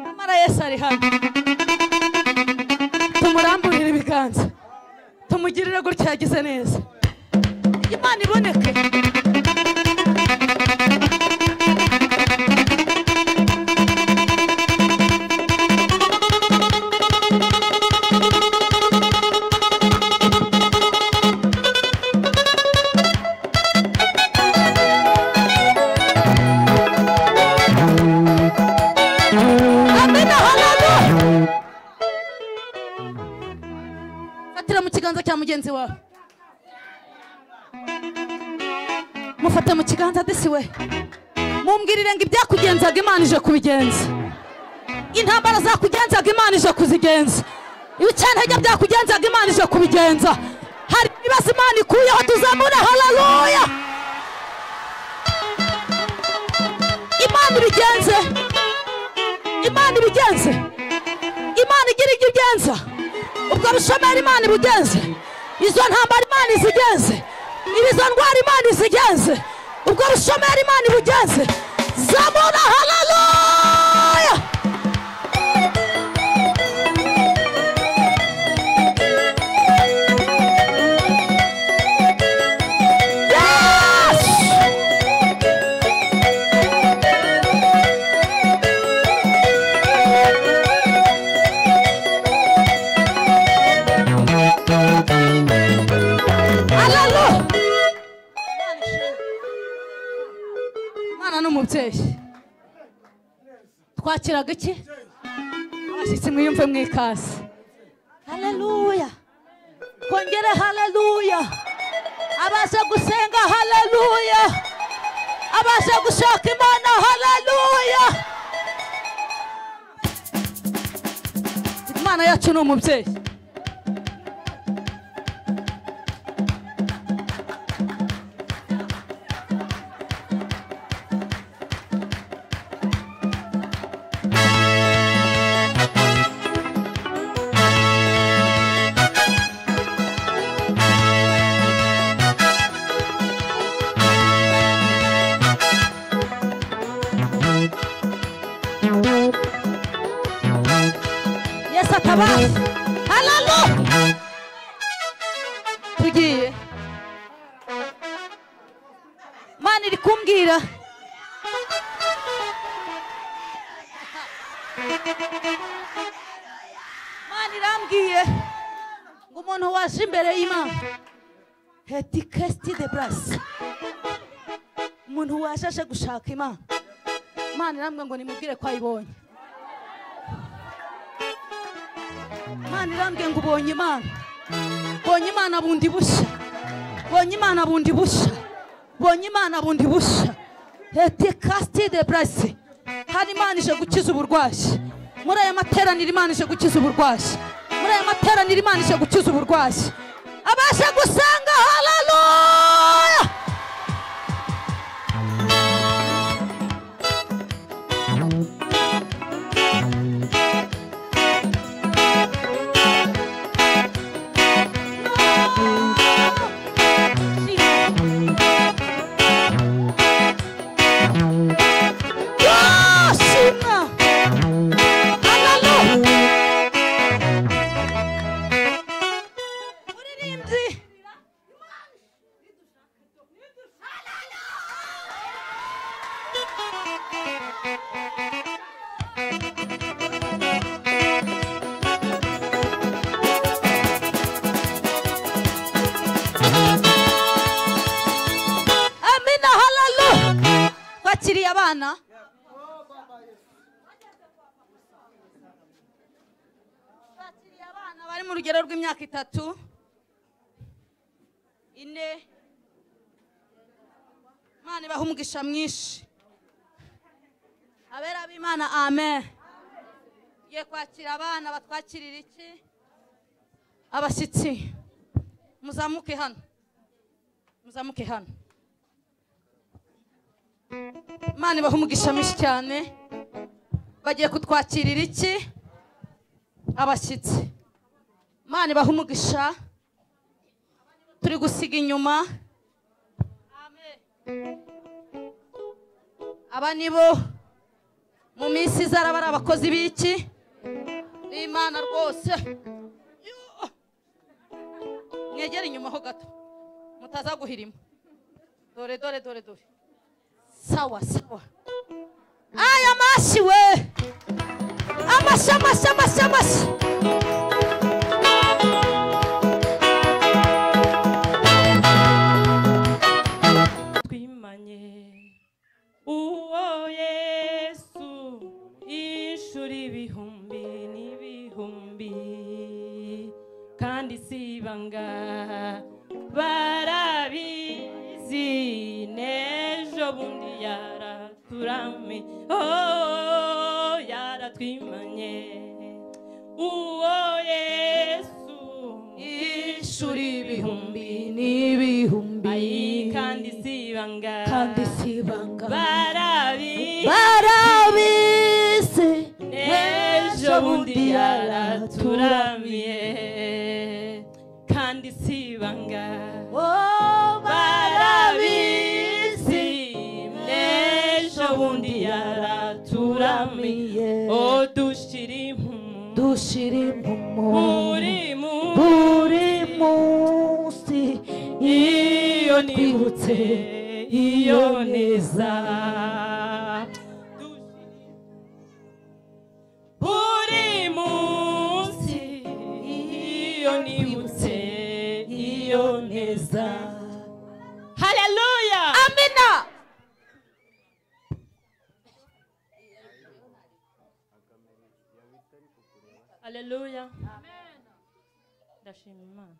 nyamara yesu ari hano tumuramburire ibiganza tumugirire gutya yagize neza imana iboneke amena halalu fatira mu kiganza cya mugenzi wawe mufate mu kiganza desiwe mumbwirire ngo ibyakugenzaga imana ije kubigenza intambara zakugenzaga imana ije kuzigenza ibicantege byakugenzaga imana ije kubigenza hari ibibazo imana ikuyeho tuzamure halaluya imana ibigenze imana ibigenze imana igira ibyo igenza ubwo bushomeri imana ibugenze izo ntambara imana izigenze izo ndwara imana izigenze ubwo bushomeri imana ibugenze zamura halaluya Yes! Hallelujah. mwana n'umubyeyi twakiraga iki abashyitsi mwiyumve mwikaze haleluya kongere haleluya abaje gusenga haleluya abaje gushaka imana haleluya imana yacu ni umubyeyi yesu atabaye haralu tugiye mana iri kumbwira mana irambwiye ngo umuntu waje imbere y'imana heti kesiti de burasi umuntu waje aje gushaka imana mana irambwiye ngo nimubwire ko ayibonye imana irambwiye ngo ubonye imana bonye imana bundi bushya bonye imana bundi bushya bonye imana bundi bushya leta kasiti de burasi hari imana ije gukiza uburwayi muri aya materaniro imana ije gukiza uburwayi muri aya materaniro imana ije gukiza uburwayi abasha gusenga haraluya Yoshima! Hallelujah! Muririmbyi! Amina hallelujah! Bakiriye abana bakiriye abana bari mu rugero rw'imyaka itatu ine imana ibaha umugisha mwinshi abera b'imana amen tugiye kwakira abana batwakirira iki abashyitsi muzamuke hano muzamuke hano imana ibaha umugisha mwinshi cyane bagiye kutwakirira iki abashyitsi imana ibaha umugisha turi gusiga inyuma aba ni bo mu minsi izaraba ari abakozi b'iki n'imana rwose mwegere inyuma ho gato mutaza guhirima dore dore dore dore sawa sawa aya mashyi we amashyi amashyi amashyi amashyi twimanye uwo yesu inshuro ibihumbi n'ibihumbi kandi si ibanga barabizi n'ejo bundi yaraturame oh, yaratwimanye uwo yesu inshuro ibihumbi n'ibihumbi Ayi, kandi si ibanga kandi si ibanga barabizi barabizi ejo bundi yaraturamiye kandi si ibanga barabizi ejo bundi yaraturamiye odushira impumu dushira impumuro muri mu buri munsi iyo twibutse nibutse iyo neza buri munsi iyo nibutse iyo neza haleluya amina haleluya ndashima imana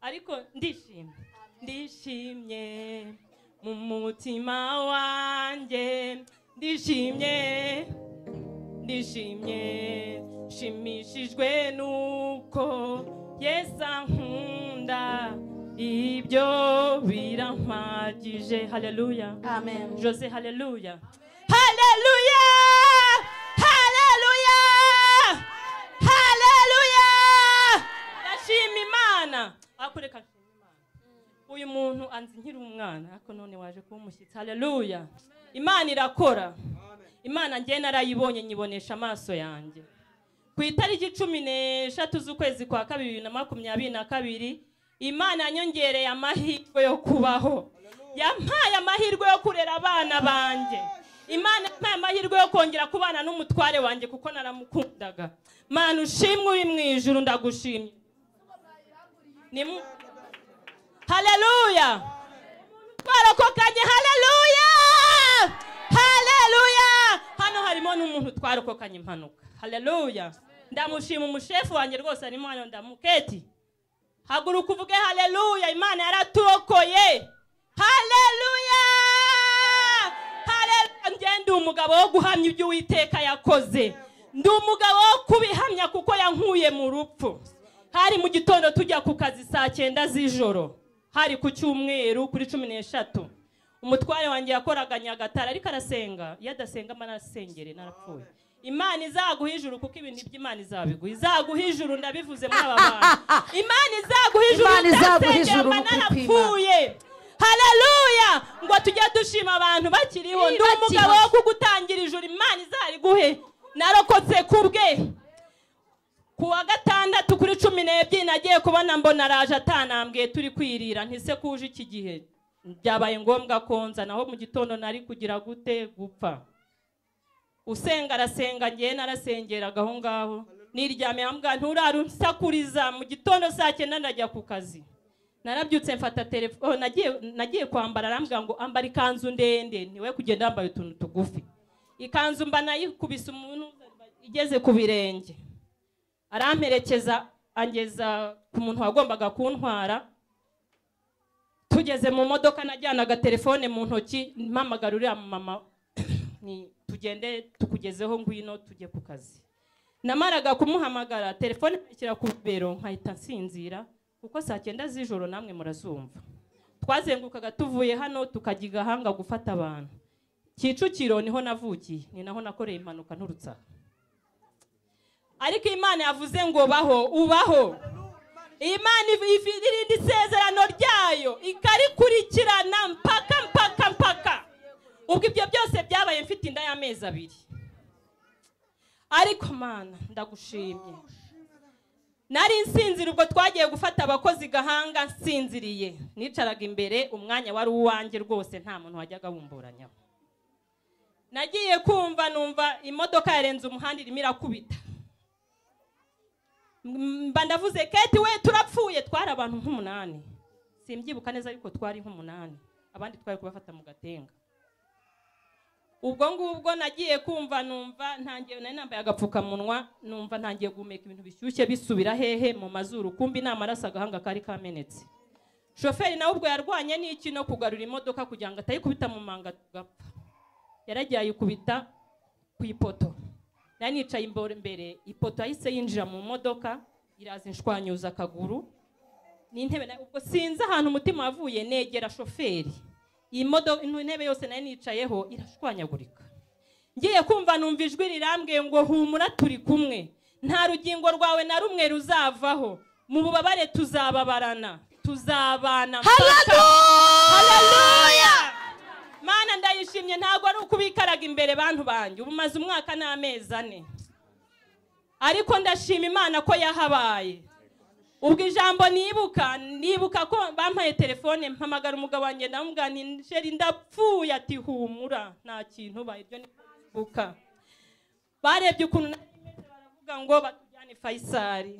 ariko ndishimye ndishimye mu mutima wanjye ndishimye ndishimye nshimishijwe nuko yesu ankunda ibyo birampagije haleluya amen jose haleluya haleluya haleluya haleluya ndashima imana ariko reka nshime imana uyu muntu anzi nkiri umwana ariko none waje kuba umushyitsi haleluya imana irakora imana njye narayibonye nyibonesha amaso yanjye ku itariki cumi n'eshatu z'ukwezi kwa kabiri bibiri na makumyabiri na kabiri imana yanyongereye amahirwe yo kubaho yampaye amahirwe yo kurera abana banjye imana yampaye amahirwe yo kongera kubana n'umutware wanjye kuko naramukundaga mana ushimwe uri mu ijuru ndagushimye Nimu- haleluya twarokokanye haleluya haleluya hano harimo n'umuntu twarokokanye impanuka haleluya ndamushima umushefu wanjye rwose arimo hano ndamuketi haguruka uvuge haleluya imana yaraturokoye haleluya haleluya njye ndi umugabo wo guhamya ibyo uwiteka yakoze ndi umugabo wo kubihamya kuko yankuye mu rupfu hari mu gitondo tujya ku kazi saa cyenda z'ijoro hari ku cyumweru kuri cumi n'eshatu umutware wanjye yakoraga nyagatare ariko arasenga iyo adasenga mba narasengere narapfuye imana izaguha ijuru kuko ibintu by'imana izabiguha izaguha ijuru ndabivuze muri aba bantu imana izaguha ijuru Imana izaguha udasengeye ijuru mba ni ukuri kw'Imana. narapfuye haleluya ngo tujye dushima abantu bakiriho ndi Bakiriho. umugabo wo kugutangira ijuru imana izariguhe narokotse ku bwe ku wa gatandatu kuri cumi n'ebyiri nagiye kubona mbona araje atanambwiye turi kwirira ntise kuje iki gihe byabaye ngombwa konza naho mu gitondo nari kugira gute gupfa usenga arasenga ngewe narasengeraga aho ngaho niryamiye ambwa nturara unsakuriza mu gitondo saa cyenda ndajya ku kazi narabyutse mfata telefone nagiye, nagiye kwambara arambwira ngo ambara ikanzu ndende niwe kugenda yambaye utuntu tugufi ikanzu mba nayikubise umuntu igeze ku birenge aramperekeza angeza ku muntu wagombaga kuntwara tugeze mu modoka najyanaga telefone mu ntoki mpamagara uriya mama ni tugende tukugezeho ngwino tujye ku kazi namaraga kumuhamagara telefone nkayishyira ku bibero nkahita nsinzira kuko saa cyenda z'ijoro namwe murazumva twazengurukaga tuvuye hano tukajya i gahanga gufata abantu kicukiro niho navukiye ni naho nakoreye impanuka nturutse aha ariko imana yavuze ngo baho ubaho imana iv- iv- irinda isezerano ryayo ikarikurikirana mpaka mpaka mpaka ubwo ibyo byose byabaye mfite inda y'amezi abiri ariko mana ndagushimye nari nsinzira ubwo twagiye gufata abakozi gahanga nsinziriye nicaraga imbere umwanya wari uwanjye rwose nta muntu wajyaga wumburanyaho nagiye kumva numva imodoka yarenze umuhanda irimo irakubita M- mba ndavuze keti we turapfuye twari abantu nk'umunani simbyibuka neza ariko twari nk'umunani abandi twari kubafata mu gatenga ubwo ngubwo nagiye kumva numva ntangiye nari nambaye agapfukamunwa numva ntangiye guhumeka ibintu bishyushye bisubira hehe mu mazuru kumbi ni amaraso agahanga kari kamenetse shoferi nawe ubwo yarwanye n'iki no kugarura imodoka kugira ngo atayikubita mu manga tugapfa yaragiye ayikubita ku ipoto nari nicaye imbere imbere ipoto yahise yinjira mu modoka iraza inshwanyuza akaguru n'intebe na- ubwo sinzi ahantu umutima wavuye negera shoferi iyi modoka intebe yose nari nicayeho irashwanyagurika ngiye kumva numva ijwi rirambwiye ngo humura turi kumwe nta rugingo rwawe na rumwe ruzavaho mu bubabare tuzababarana tuzabana mpaka- Haleluya! mana ndayishimye ntabwo ari ukubikaraga imbere bantu banjye ubu maze umwaka n'amezi ane ariko ndashima imana ko yahabaye ubwo ijambo nibuka nibuka ko bampaye telefone mpamagara umugabo wanjye ndamubwira nti sheri ndapfuye ati humura nta kintu ba iryo nibuka barebye ukuntu nari meze, baravuga ngo batujyane fayisari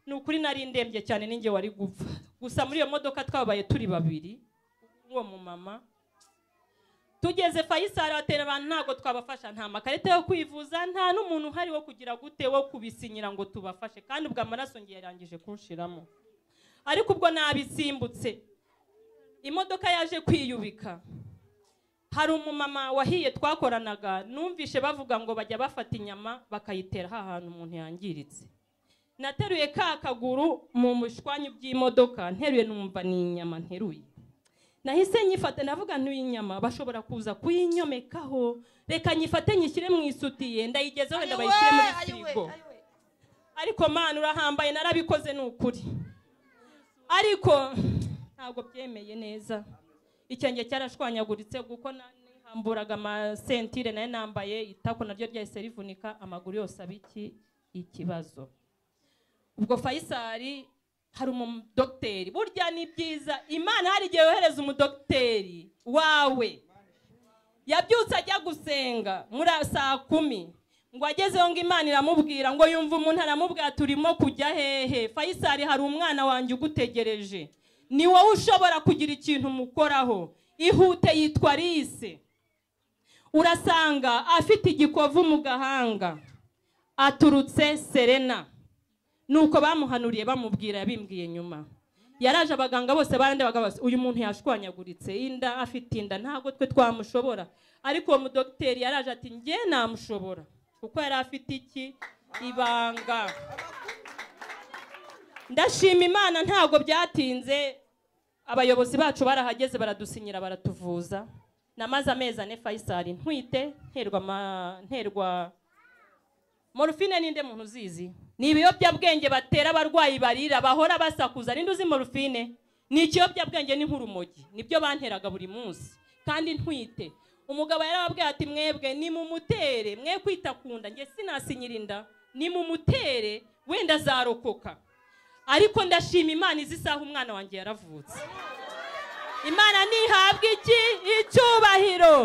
ni ukuri nari ndembye cyane ninjye wari gupfa gusa muri iyo modoka twabaye turi babiri uwo mumama tugeze fayisari batera abantu ntabwo twabafasha nta makarita yo kwivuza nta n'umuntu uhari wo kugira gute wo kubisinyira ngo tubafashe kandi ubwo amaraso ngiye yarangije kunshiramo ariko ubwo nabisimbutse imodoka yaje kwiyubika hari umumama wahiye twakoranaga numvishe bavuga ngo bajya bafata inyama bakayitera ha hantu umuntu yangiritse nateruye ka kaguru mu bushwanyu bw'imodoka nteruye numva ni inyama nteruye nahise nyifata ndavuga n'inyama bashobora kuza kuyinyomekaho reka nyifate nyishyire mu isutiye ndayigezeho wenda bayishyire muri firigo ariko mana urahambaye narabikoze ni ukuri ariko ntabwo byemeye neza icyenge cyarashwanyaguritse kuko na- nihamburaga amasentire nayo nambaye itako naryo ryahise rivunika amaguru yose aba iki ikibazo ubwo fayisari hari umudogiteri burya ni byiza imana hari igihe yohereza umudogiteri wawe yabyutse ajya gusenga muri saa kumi ngo agezeho ngo imana iramubwira ngo yumva umuntu aramubwira turimo kujya hehe fayisari hari umwana wanjye ugutegereje ni wowe ushobora kugira ikintu umukoraho ihute yitwa lise urasanga afite igikovu mu gahanga aturutse serena nuko bamuhanuriye bamubwira yabimbwiye nyuma yaraje abaganga bose barandabaga bose uyu muntu yashwanyaguritse inda afite inda ntabwo twe twamushobora ariko uwo mudogiteri yaraje ati njye namushobora kuko yari afite iki ibanga ndashima imana ntabwo byatinze abayobozi bacu barahageze baradusinyira baratuvuza namaze amezi ane fayisari ntwite nterwa ama- nterwa morufine ninde muntu uzizi ni ibiyobyabwenge batera abarwayi barira bahora basakuza ninde uzi morufine ni ikiyobyabwenge ni nk'urumogi nibyo banteraga buri munsi kandi ntwite umugabo yarababwiye ati mwebwe ni mumutere mwe kwita ku nda njye sinasinyira inda ni mumutere wenda azarokoka ariko ndashima imana izi saha umwana wanjye yaravutse imana ntihabwa iki icyubahiro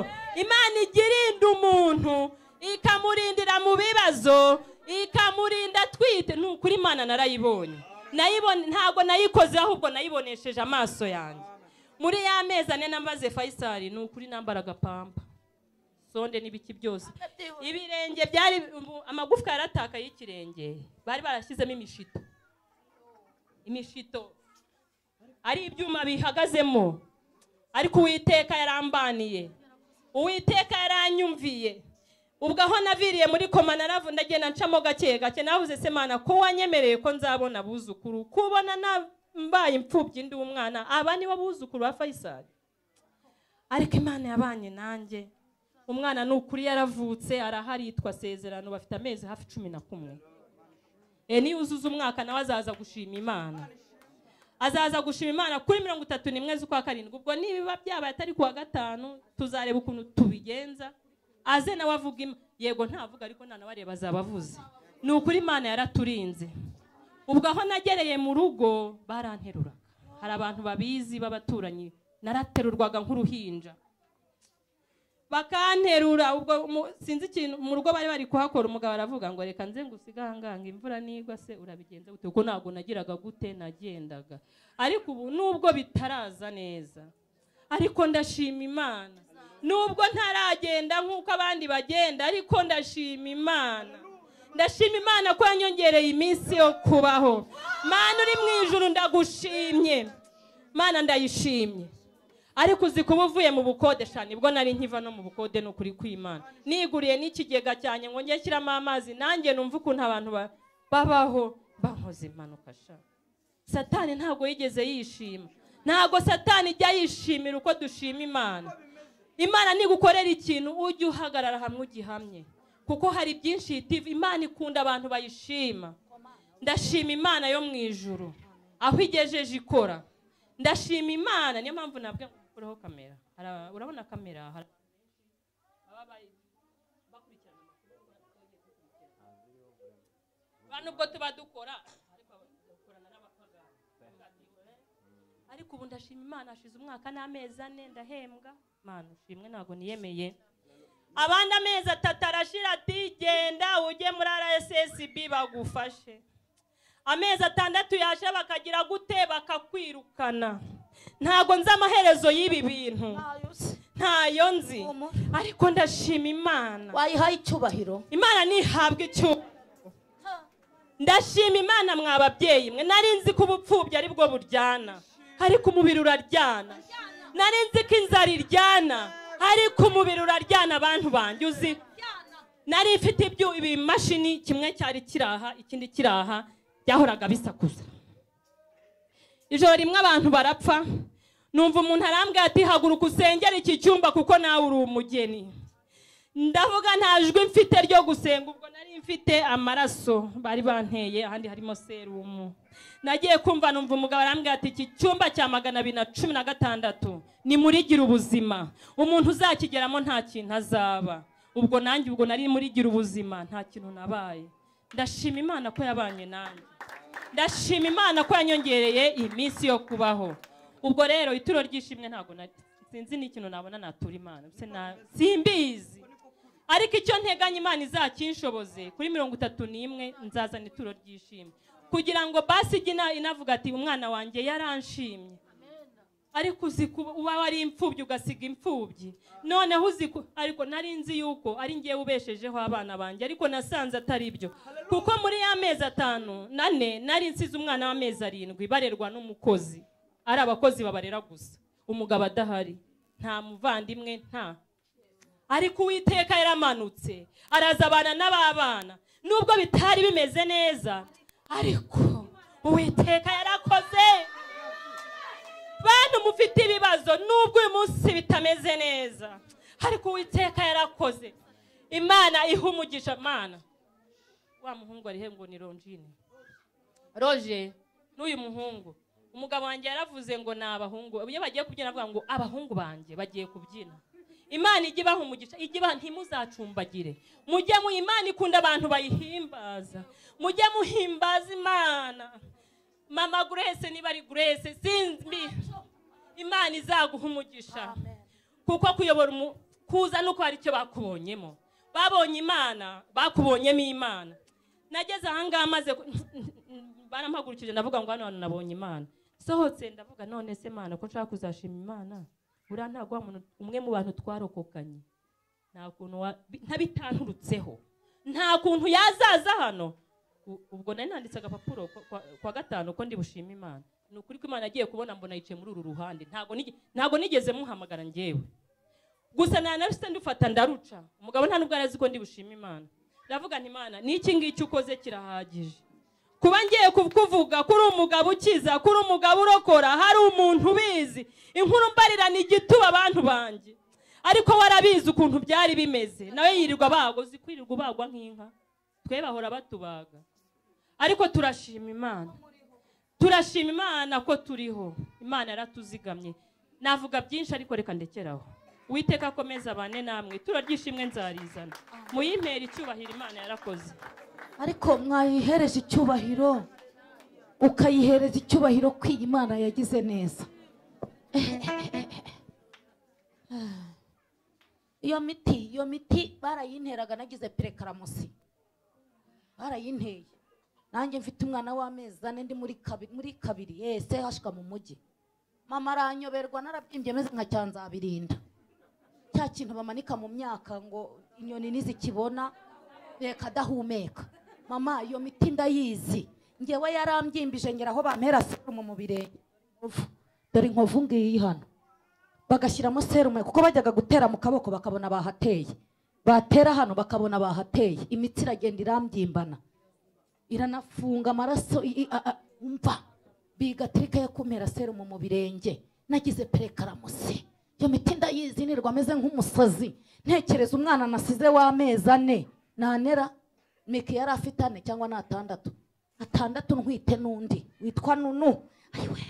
imana igirinda umuntu ikamurindira mu bibazo ikamurinda atwite ni ukuri imana narayibonye nayibone ntabwo nayikoze ahubwo nayibonesheje amaso yanjye muri ya mezi ane namaze fayisari ni ukuri nambara agapamba sonde n'ibiki byose ibirenge byari ubu- amagufwa yaratakaye y'ikirenge bari barashyizemo imishito imishito ari ibyuma bihagazemo ariko uwiteka yarambaniye uwiteka yaranyumviye ubwo aho naviriye muri koma naravu ndagenda ncamo gake gake navuze se mana ko wanyemereye ko nzabona abuzukuru kubona na- mbaye imfubyi ndi umwana aba nibo buzukuru ba fayisari ariko imana yabanye nanjye umwana ni ukuri yaravutse arahari yitwa sezerano bafite amezi hafi cumi na kumwe e niyuzuza umwaka nawe azaza gushima imana azaza gushima imana kuri mirongo itatu n'imwe z'ukwa karindwi ubwo nibiba byabaye atari kuwa gatanu tuzareba ukuntu tubigenza aze nawe avuga Ima- yego ntavuga ariko nanawe areba azaba avuze ni ukuri imana yaraturinze ubwo aho nagereye mu rugo baranteruraga hari abantu babizi b'abaturanyi naraterurwaga nk'uruhinja bakanterura ubwo mu- sinzi ikintu mu rugo bari bari kuhakora umugabo aravuga ngo reka nze ngusiganganga imvura nigwa se urabigenza gute kuko ntabwo nagiraga gute nagendaga ariko ubu nubwo bitaraza neza ariko ndashima imana nubwo ntaragenda nk'uko abandi bagenda ariko ndashima imana ndashima imana ko yanyongereye iminsi yo kubaho mana uri mu ijuru ndagushimye mana ndayishimye ariko uzi kuba uvuye mu bukode cyane ubwo nari nkiva no mu bukode ni ukuri kw'imana niguriye n'ikigega cyanjye ngo njye shyiramo amazi nanjye numva ukuntu abantu ba- babaho bankoze impanuka sha satani ntabwo yigeze yishima ntabwo satani ijya yishimira uko dushima imana imana nigukorera ikintu ujye uhagarara hamwe ugihamye kuko hari byinshi yitiva imana ikunda abantu bayishima ndashima imana yo mu ijuru aho igejeje ikora ndashima imana niyo mpamvu nabwe uraho kamera Hari- urabona kamera hari- baba bari- bakurikirana amakuru, ba nubwo tuba dukora ariko dukorana n'abapagani. ariko ubu ndashima imana hashize umwaka n'amezi ane ndahembwa mana ushimwe ntabwo niyemeye abandi amezi atatu arashira ati genda ujye muri rssb bagufashe amezi atandatu yaje bakagira gute bakakwirukana ntabwo nzi amaherezo y'ibi bintu ntayo nzi ariko ndashima imana wayihaye icyubahiro imana ntihabwa icyuma ndashima imana mwa babyeyi mwe nari nzi ko ubupfubyi ari bwo buryana ariko umubiri uraryana nari nzi ko inzara iryana ariko umubiri uraryana abantu banjye uzi nari mfite ibyu- ibimashini kimwe cyari kiraha ikindi kiraha byahoraga bisakuza ijoro rimwe abantu barapfa numva umuntu arambwira ati haguruka usengere iki cyumba kuko nawe uri umugeni ndavuga nta jwi mfite ryo gusenga ubwo nari mfite amaraso bari banteye ahandi harimo serumu nagiye kumva numva umugabo arambwira ati iki cyumba cya magana abiri na cumi na gatandatu nimurigire ubuzima umuntu uzakigeramo nta kintu azaba ubwo nanjye ubwo nari murigire ubuzima nta kintu nabaye ndashima imana ko yabanye nanjye ndashima imana ko yanyongereye iminsi yo kubaho ubwo rero ituro ry'ishimwe ntabwo na- sinzi n'ikintu nabona natura imana mbese na- simbizi ariko icyo nteganya imana izakinshoboze kuri mirongo itatu n'imwe nzazana ituro ry'ishimwe kugira ngo basi ijye ina- inavuga ati umwana wanjye yaranshimye ariko uzi kuba uba wari imfubyi ugasiga imfubyi noneho uzi ku- ariko nari nzi yuko ari ngewe ubeshejeho abana banjye ariko nasanze atari byo kuko muri ya mezi atanu nane nari nsize umwana w'amezi arindwi barerwa n'umukozi ari abakozi babarera gusa umugabo adahari nta muvandimwe nta ariko uwiteka yaramanutse arazabana n'ababana nubwo bitari bimeze neza ariko uwiteka yarakoze bantu mufite ibibazo nubwo uyu munsi bitameze neza ariko uwiteka yarakoze imana iha umugisha mana wa muhungu arihe ngo ni ronjine roje n'uyu muhungu umugabo wanjye yaravuze ngo ni abahungu iyo bagiye kubyina avuga ngo abahungu banjye bagiye kubyina imana ijye ibaha umugisha ijye ibaha ntimuzacumbagire mujye mu imana ikunda abantu bayihimbaza mujye muhimbaza imana mama grace niba ari grace sinzi imana izaguha umugisha kuko kuyobora umu- kuza nuko hari icyo bakubonyemo babonye imana bakubonyemo imana nageze ahangaha maze ku- barampagurukije ndavuga ngo hano hantu nabonye imana sohotse ndavuga none se mana ko nshaka kuzashima imana buriya ntabwo wa muntu- umwe mu bantu twarokokanye nta kuntu wa- bi- ntabitanturutseho nta kuntu yazaza hano U- ubwo nari nanditse agapapuro ko- kwa- kwa gatanu ko ndi bushime imana ni ukuri ko imana agiye kubona mbona yicaye muri uru ruhande ntabwo nige- ntabwo nigeze muhamagara ngewe gusa nta na rusite ndufata ndaruca umugabo nta nubwo arazi ko ndi bushime imana ndavuga nti imana n'iki ngiki ukoze kirahagije kuba ngiye kukuvuga kuri umugabo ukiza kuri umugabo urokora hari umuntu ubizi inkuru mbarira ni igituba abantu banjye ariko warabizi ukuntu byari bimeze nawe yirirwa bagwa uzi kwirirwa ubagwa nk'inka twe bahora batubaga ariko turashima imana turashima imana ko turiho imana yaratuzigamye navuga byinshi ariko reka ndekeraho witeka akomeza bane namwe itura ry'ishimwe nzarizana muyimpera icyubahiro imana yarakoze ariko mwayihereza icyubahiro ukayihereza icyubahiro ko iyi Imana yagize neza iyo miti iyo miti barayinteraga nagize perekaramusi barayinteye nanjye mfite umwana w'amezi ane ndi muri kabiri muri kabiri yese hashika mu mujyi mama aranyoberwa narabyimbye meze nka cyanzabirinda cya kintu bamanika mu myaka ngo inyoni nizikibona reka adahumeka mama iyo miti ndayizi ngewe yarambyimbi ngera aho bampera serumu mu birenge Inkovu. dore inkovu ngiyi hano bagashyiramo serumu kuko bajyaga gutera mu kaboko bakabona bahateye batera hano bakabona bahateye imitsi iragenda iramby'imbana iranafunga amaraso i- i- a- a- umva bigatirika yo kumera serumu mu birenge nagize perekaramusi iyo miti ndayizi nirwa ameze nk'umusazi ntekereza umwana nasize w'amezi ane nanera miki yari afite ane cyangwa ni atandatu atandatu ntwite n'undi witwa nunu ayiwe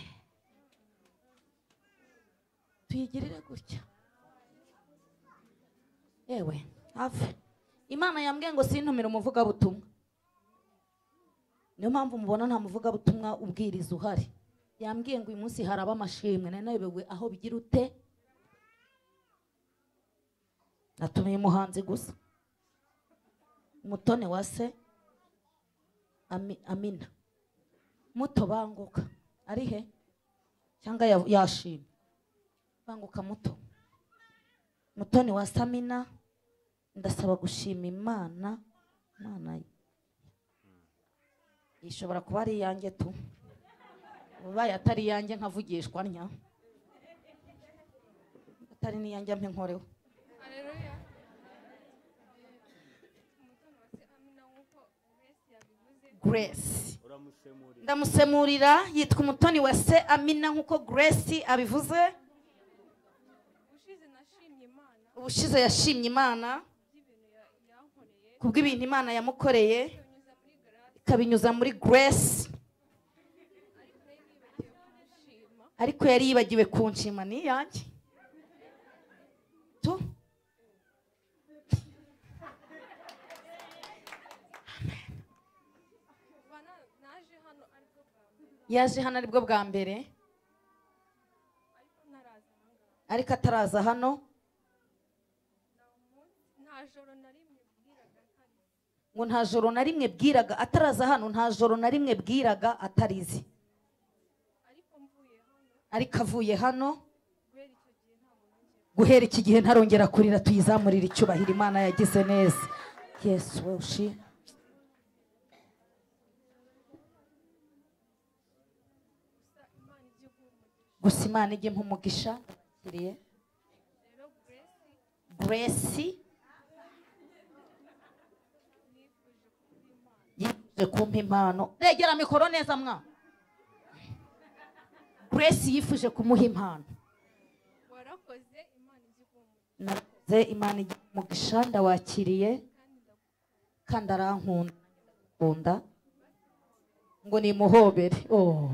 tuyigirire gutya yewe ave imana yambwiye ngo sintumire umuvugabutumwa niyo mpamvu mubona nta muvugabutumwa ubwiriza uhari yambwiye ngo uyu munsi haraba amashimwe nari nayobewe aho bigira ute natumiye umuhanzi gusa umutoni wa se Ami- amina muto banguka ari he cyangwa ya- yashimye banguka muto mutoni wa samina ndasaba gushima imana imana ishobora kuba ari iyanjye tu ubaye atari iyanjye nkavugishwa ntya atari n'iyanjye mpe nkoreho grace ndamusemurira yitwa umutoni wa se amina nk'uko grace abivuze ubushize yashimye imana kubw'ibintu imana yamukoreye ikabinyuza muri grace ariko yari yibagiwe kunshima ni iyanjye tu yaje hano aribwo bwa mbere ariko ataraza hano ngo nta joro na rimwe bwiraga ataraza hano nta joro na rimwe bwiraga atarizi ariko avuye hano guhera iki gihe ntarongera kurira tuyizamurire icyubahiro imana yagize neza yesu we ushima gusa imana ijye nk'umugisha bakiriye grace yifuje kumpa impano regera mikoro neza mwa grace yifuje kumuha impano narakoze imana ijye nk'umugisha ndawakiriye kandi arankunda nkunda ngo nimuhobere oh.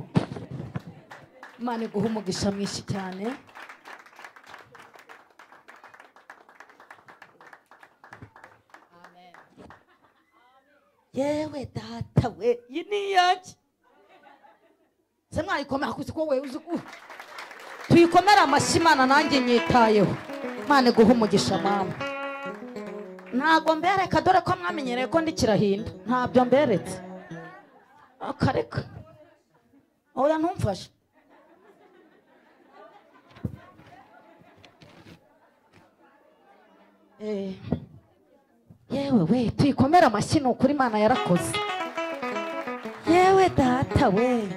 imana iguha umugisha mwinshi cyane yewe data we iyi ni iyanjye se mwayikomera kuko ko we uzi ko tuyikomere amashyi imana nanjye nyitayeho imana iguha umugisha mama ntabwo mbereka dore ko mwamenyereye ko ndi kirahinda ntabyo mberetse akareka oya ntumfashe Eh, yewe we tuyikomere amashyi ni ukuri imana yarakoze yewe data we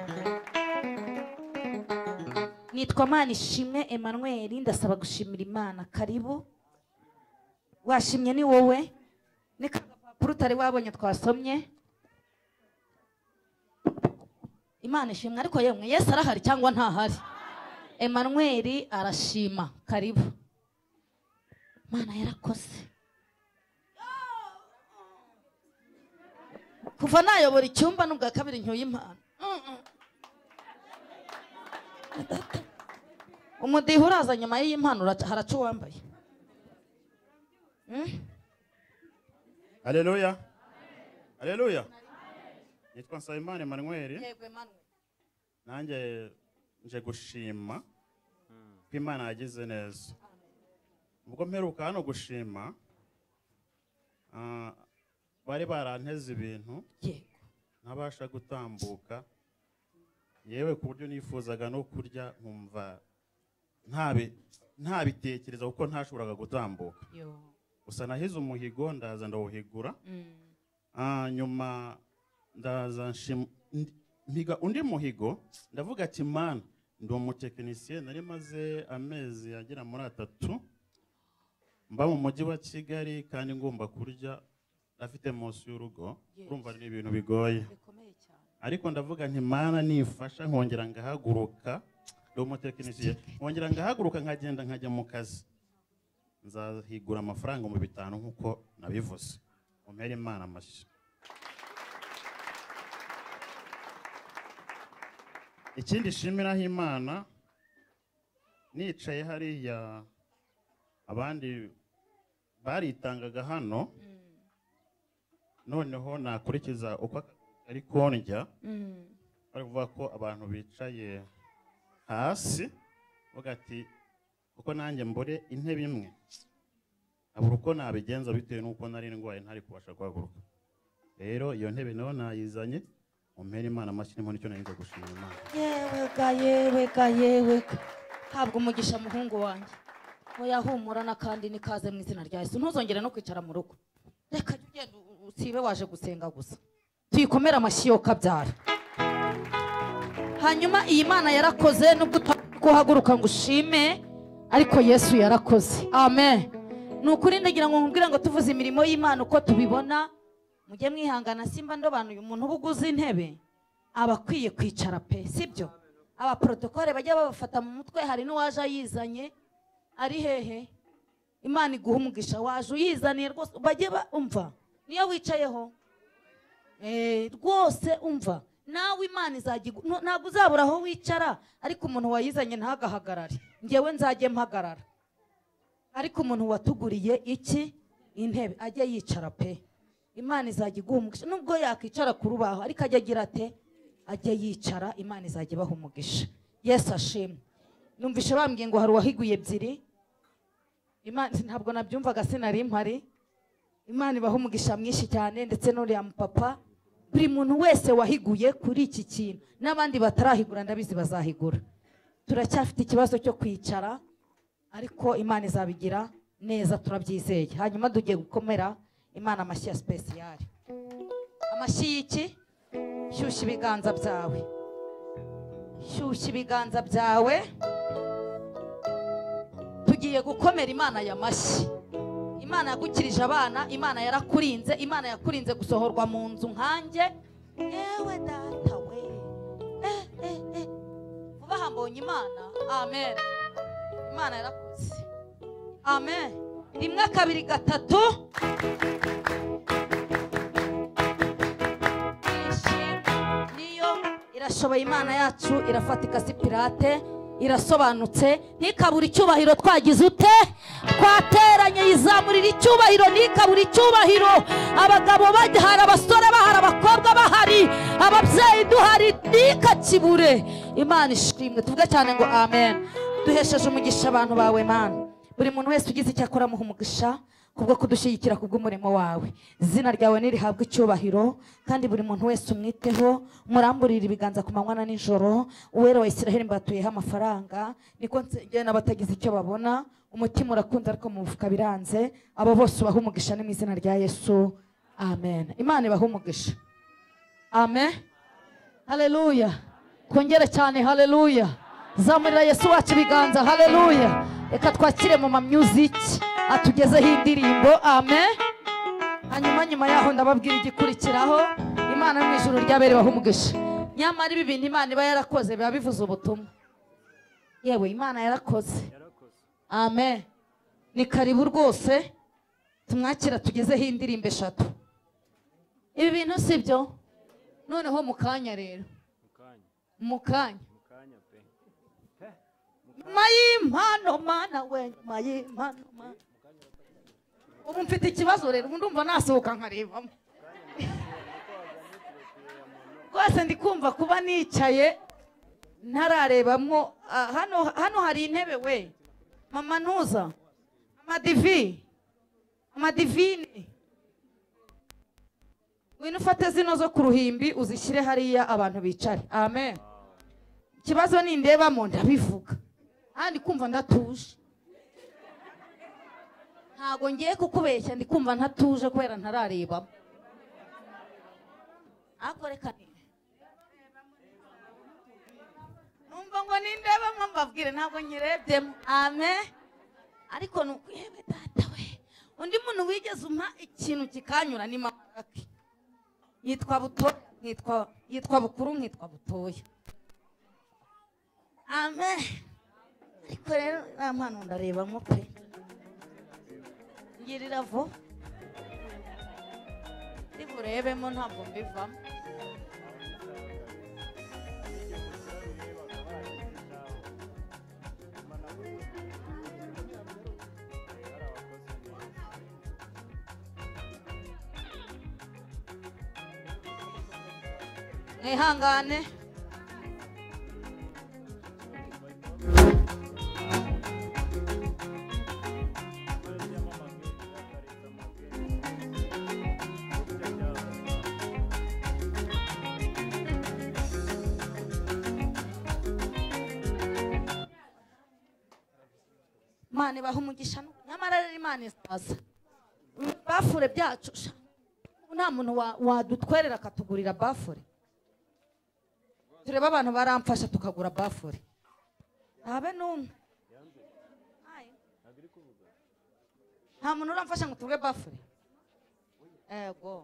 nitwa mana ishimwe emmanuel ndasaba gushimira imana karibu washimye ni wowe ni ka gapapuro utari wabonye twasomye imana ishimwe ariko yemwe yesu arahari cyangwa ntahari emmanuel arashima karibu mana yarakoze kuva nayobora icyumba n'ubwa kabiri ncyuye impano Mm, mm. Data. umudiho uraza nyuma y'iyi mpano uraca- haraca uwambaye Mm? haleluya haleluya nitwa nsabimana emanuweli nanjye nje gushima ko imana yagize neza ubwo mperuka hano gushima ah, bari baranteze ibintu yego ntabasha gutambuka yewe ku buryo nifuzaga no kurya nkumva ntabi- ntabitekereza kuko ntashoboraga gutambuka yo gusa nahize umuhigo ndaza ndawuhigura Mm. Ah, nyuma ndaza nshim- ndi- mpiga undi muhigo ndavuga ati mana ndi umutekinisiye nari maze amezi agera muri atatu mba mu mujyi wa kigali kandi ngomba kurya afite munsi y'urugo urumva ni ibintu bigoye bikomeye cyane ariko ndavuga nti mana nifasha nkongera ngahaguruka ndi umutekinisiye nkongera ngahaguruka nkagenda nkajya mu kazi nzahigura amafaranga mu bitanu nk'uko nabivuze umpere imana amashyi ikindi shimiraho imana nicaye hariya abandi baritangaga hano noneho nakurikiza uko ari kondya Mm. bari kuvuga ko abantu bicaye hasi bavuga ati kuko nanjye mbure intebe imwe abura uko nabigenza bitewe n'uko nari ndwaye ntari kubasha guhaguruka rero iyo ntebe nayo nayizanye umpera imana amashyi nimo nicyo nari nza gushima imana yewe ga yewe ga yewe ga. habwa umugisha muhungu wanjye oya humura n'akandi nikaze mu izina rya yesu ntuzongere no kwicara mu rugo reka jya ugenda u- usibe waje gusenga gusa tuyikomere amashyi yo kabyara hanyuma iyi mana yarakoze nubwo utari guhaguruka ngo ushime ariko yesu yarakoze amen ni ukuri ndagira ngo nkubwire ngo tuvuze imirimo y'imana uko tubibona mujye mwihangana simba ndobanuye umuntu uba uguze intebe aba akwiye kwicara pe sibyo abaporotokole bajya babafata mu mutwe hari n'uwaje ayizanye ari hehe imana iguha umugisha waje uyizaniye rwose bajye bumva niyo wicayeho Eh, rwose umva nawe imana izajya igu- ntu- ntabwo uzabura aho wicara ariko umuntu wayizanye ntagahagarare ngewe nzajye mpagarara ariko umuntu watuguriye iki intebe ajye yicara pe imana izajya iguha umugisha nubwo yakwicara ku rubaho ariko ajya agira ate ajya yicara imana izajya ibaha umugisha yesu ashimwe numvishe bambwiye ngo hari uwahiguye ebyiri imana ntabwo nabyumvaga sinari mpari imana ibaha umugisha mwinshi cyane ndetse n'uriya mupapa buri muntu wese wahiguye kuri iki kintu n'abandi batarahigura ndabizi bazahigura turacyafite ikibazo cyo kwicara ariko imana izabigira neza turabyizeye hanyuma tugiye gukomera imana amashyi ya sipesiyari amashyi y'iki shyushya ibiganza byawe shyushya ibiganza byawe tugiye gukomera imana aya mashyi imana yagukirije abana imana yarakurinze imana yakurinze gusohorwa mu nzu nkanjye yewe data we eh, eh, eh. vuba aha mbonye imana amen imana yarakuze amen rimwe kabiri gatatu niyo irashoboye imana yacu irafatika si pirate irasobanutse ntikabure icyubahiro twagize ute twateranye yizamurira icyubahiro ntikabure icyubahiro abagabo bahari abasore bahari abakobwa bahari ababyeyi duhari ntikakibure imana ishimwe tuvuge cyane ngo amen duhesheje umugisha abantu bawe mana buri muntu wese ugize icyo akora muha umugisha kubwo kudushyigikira kubw'umurimo wawe izina ryawe nirihabwe icyubahiro kandi buri muntu wese umwiteho muramburire ibiganza ku manywa na nijoro uwera wa isiraheli mbatuyeho amafaranga niko nsengera n'abatagize icyo babona umutima urakunze ariko mu mufuka biranze abo bose ubaha umugisha ni mu izina rya yesu amen imana ibaha umugisha amen haleluya twongere cyane haleluya zamurira yesu wacu ibiganza haleluya reka twakire mu mamyuziki atugezeho indirimbo amen hanyuma nyuma yaho ndababwira igikurikiraho imana yo mu ijuru ryabereweho umugisha nyamara ibi bintu imana iba yarakoze biba bivuze ubutumwa yewe imana yarakoze amen ni karibu rwose tumwakira tugezeho indirimbo eshatu ibi bintu si byo noneho mu kanya rero mu kanya nyuma y'impano mana we nyuma y'impano mana ubu mfite ikibazo rero ubu ndumva nasohoka nkarebamo rwose ndi kumva kuba nicaye ntararebamo ah, hano hano hari intebe we mama ntuza amadivi amadivine ngwino ufate zino zo ku ruhimbi uzishyire hariya abantu bicare amen ikibazo nindebamo ndabivuga kandi kumva ndatuje ntago ngiye kukubeshya ndi kumva ntatuje kubera ntararebamo ariko reka ni- numva ngo nindebamo mbabwire ntabwo nyirebyemo amen ariko ni ukuyeme data we undi muntu wigeze umpa ikintu kikanyura ni mama kake yitwa butoya nkitwa yitwa bukuru nkitwa butoya amen ariko rero nta mpano ndareba nko pe ngirira vuba ndiburebemo ntabwo mbivamo mwihangane imana ibaha umugisha nu- nyamara rero imana isaza bafure byacu sha. ubu nta muntu wa- wadutwerera akatugurira bafure turebe abantu baramfasha tukagura bafure habe n'umwe Aye. nta muntu uramfasha ngo tugure bafure ego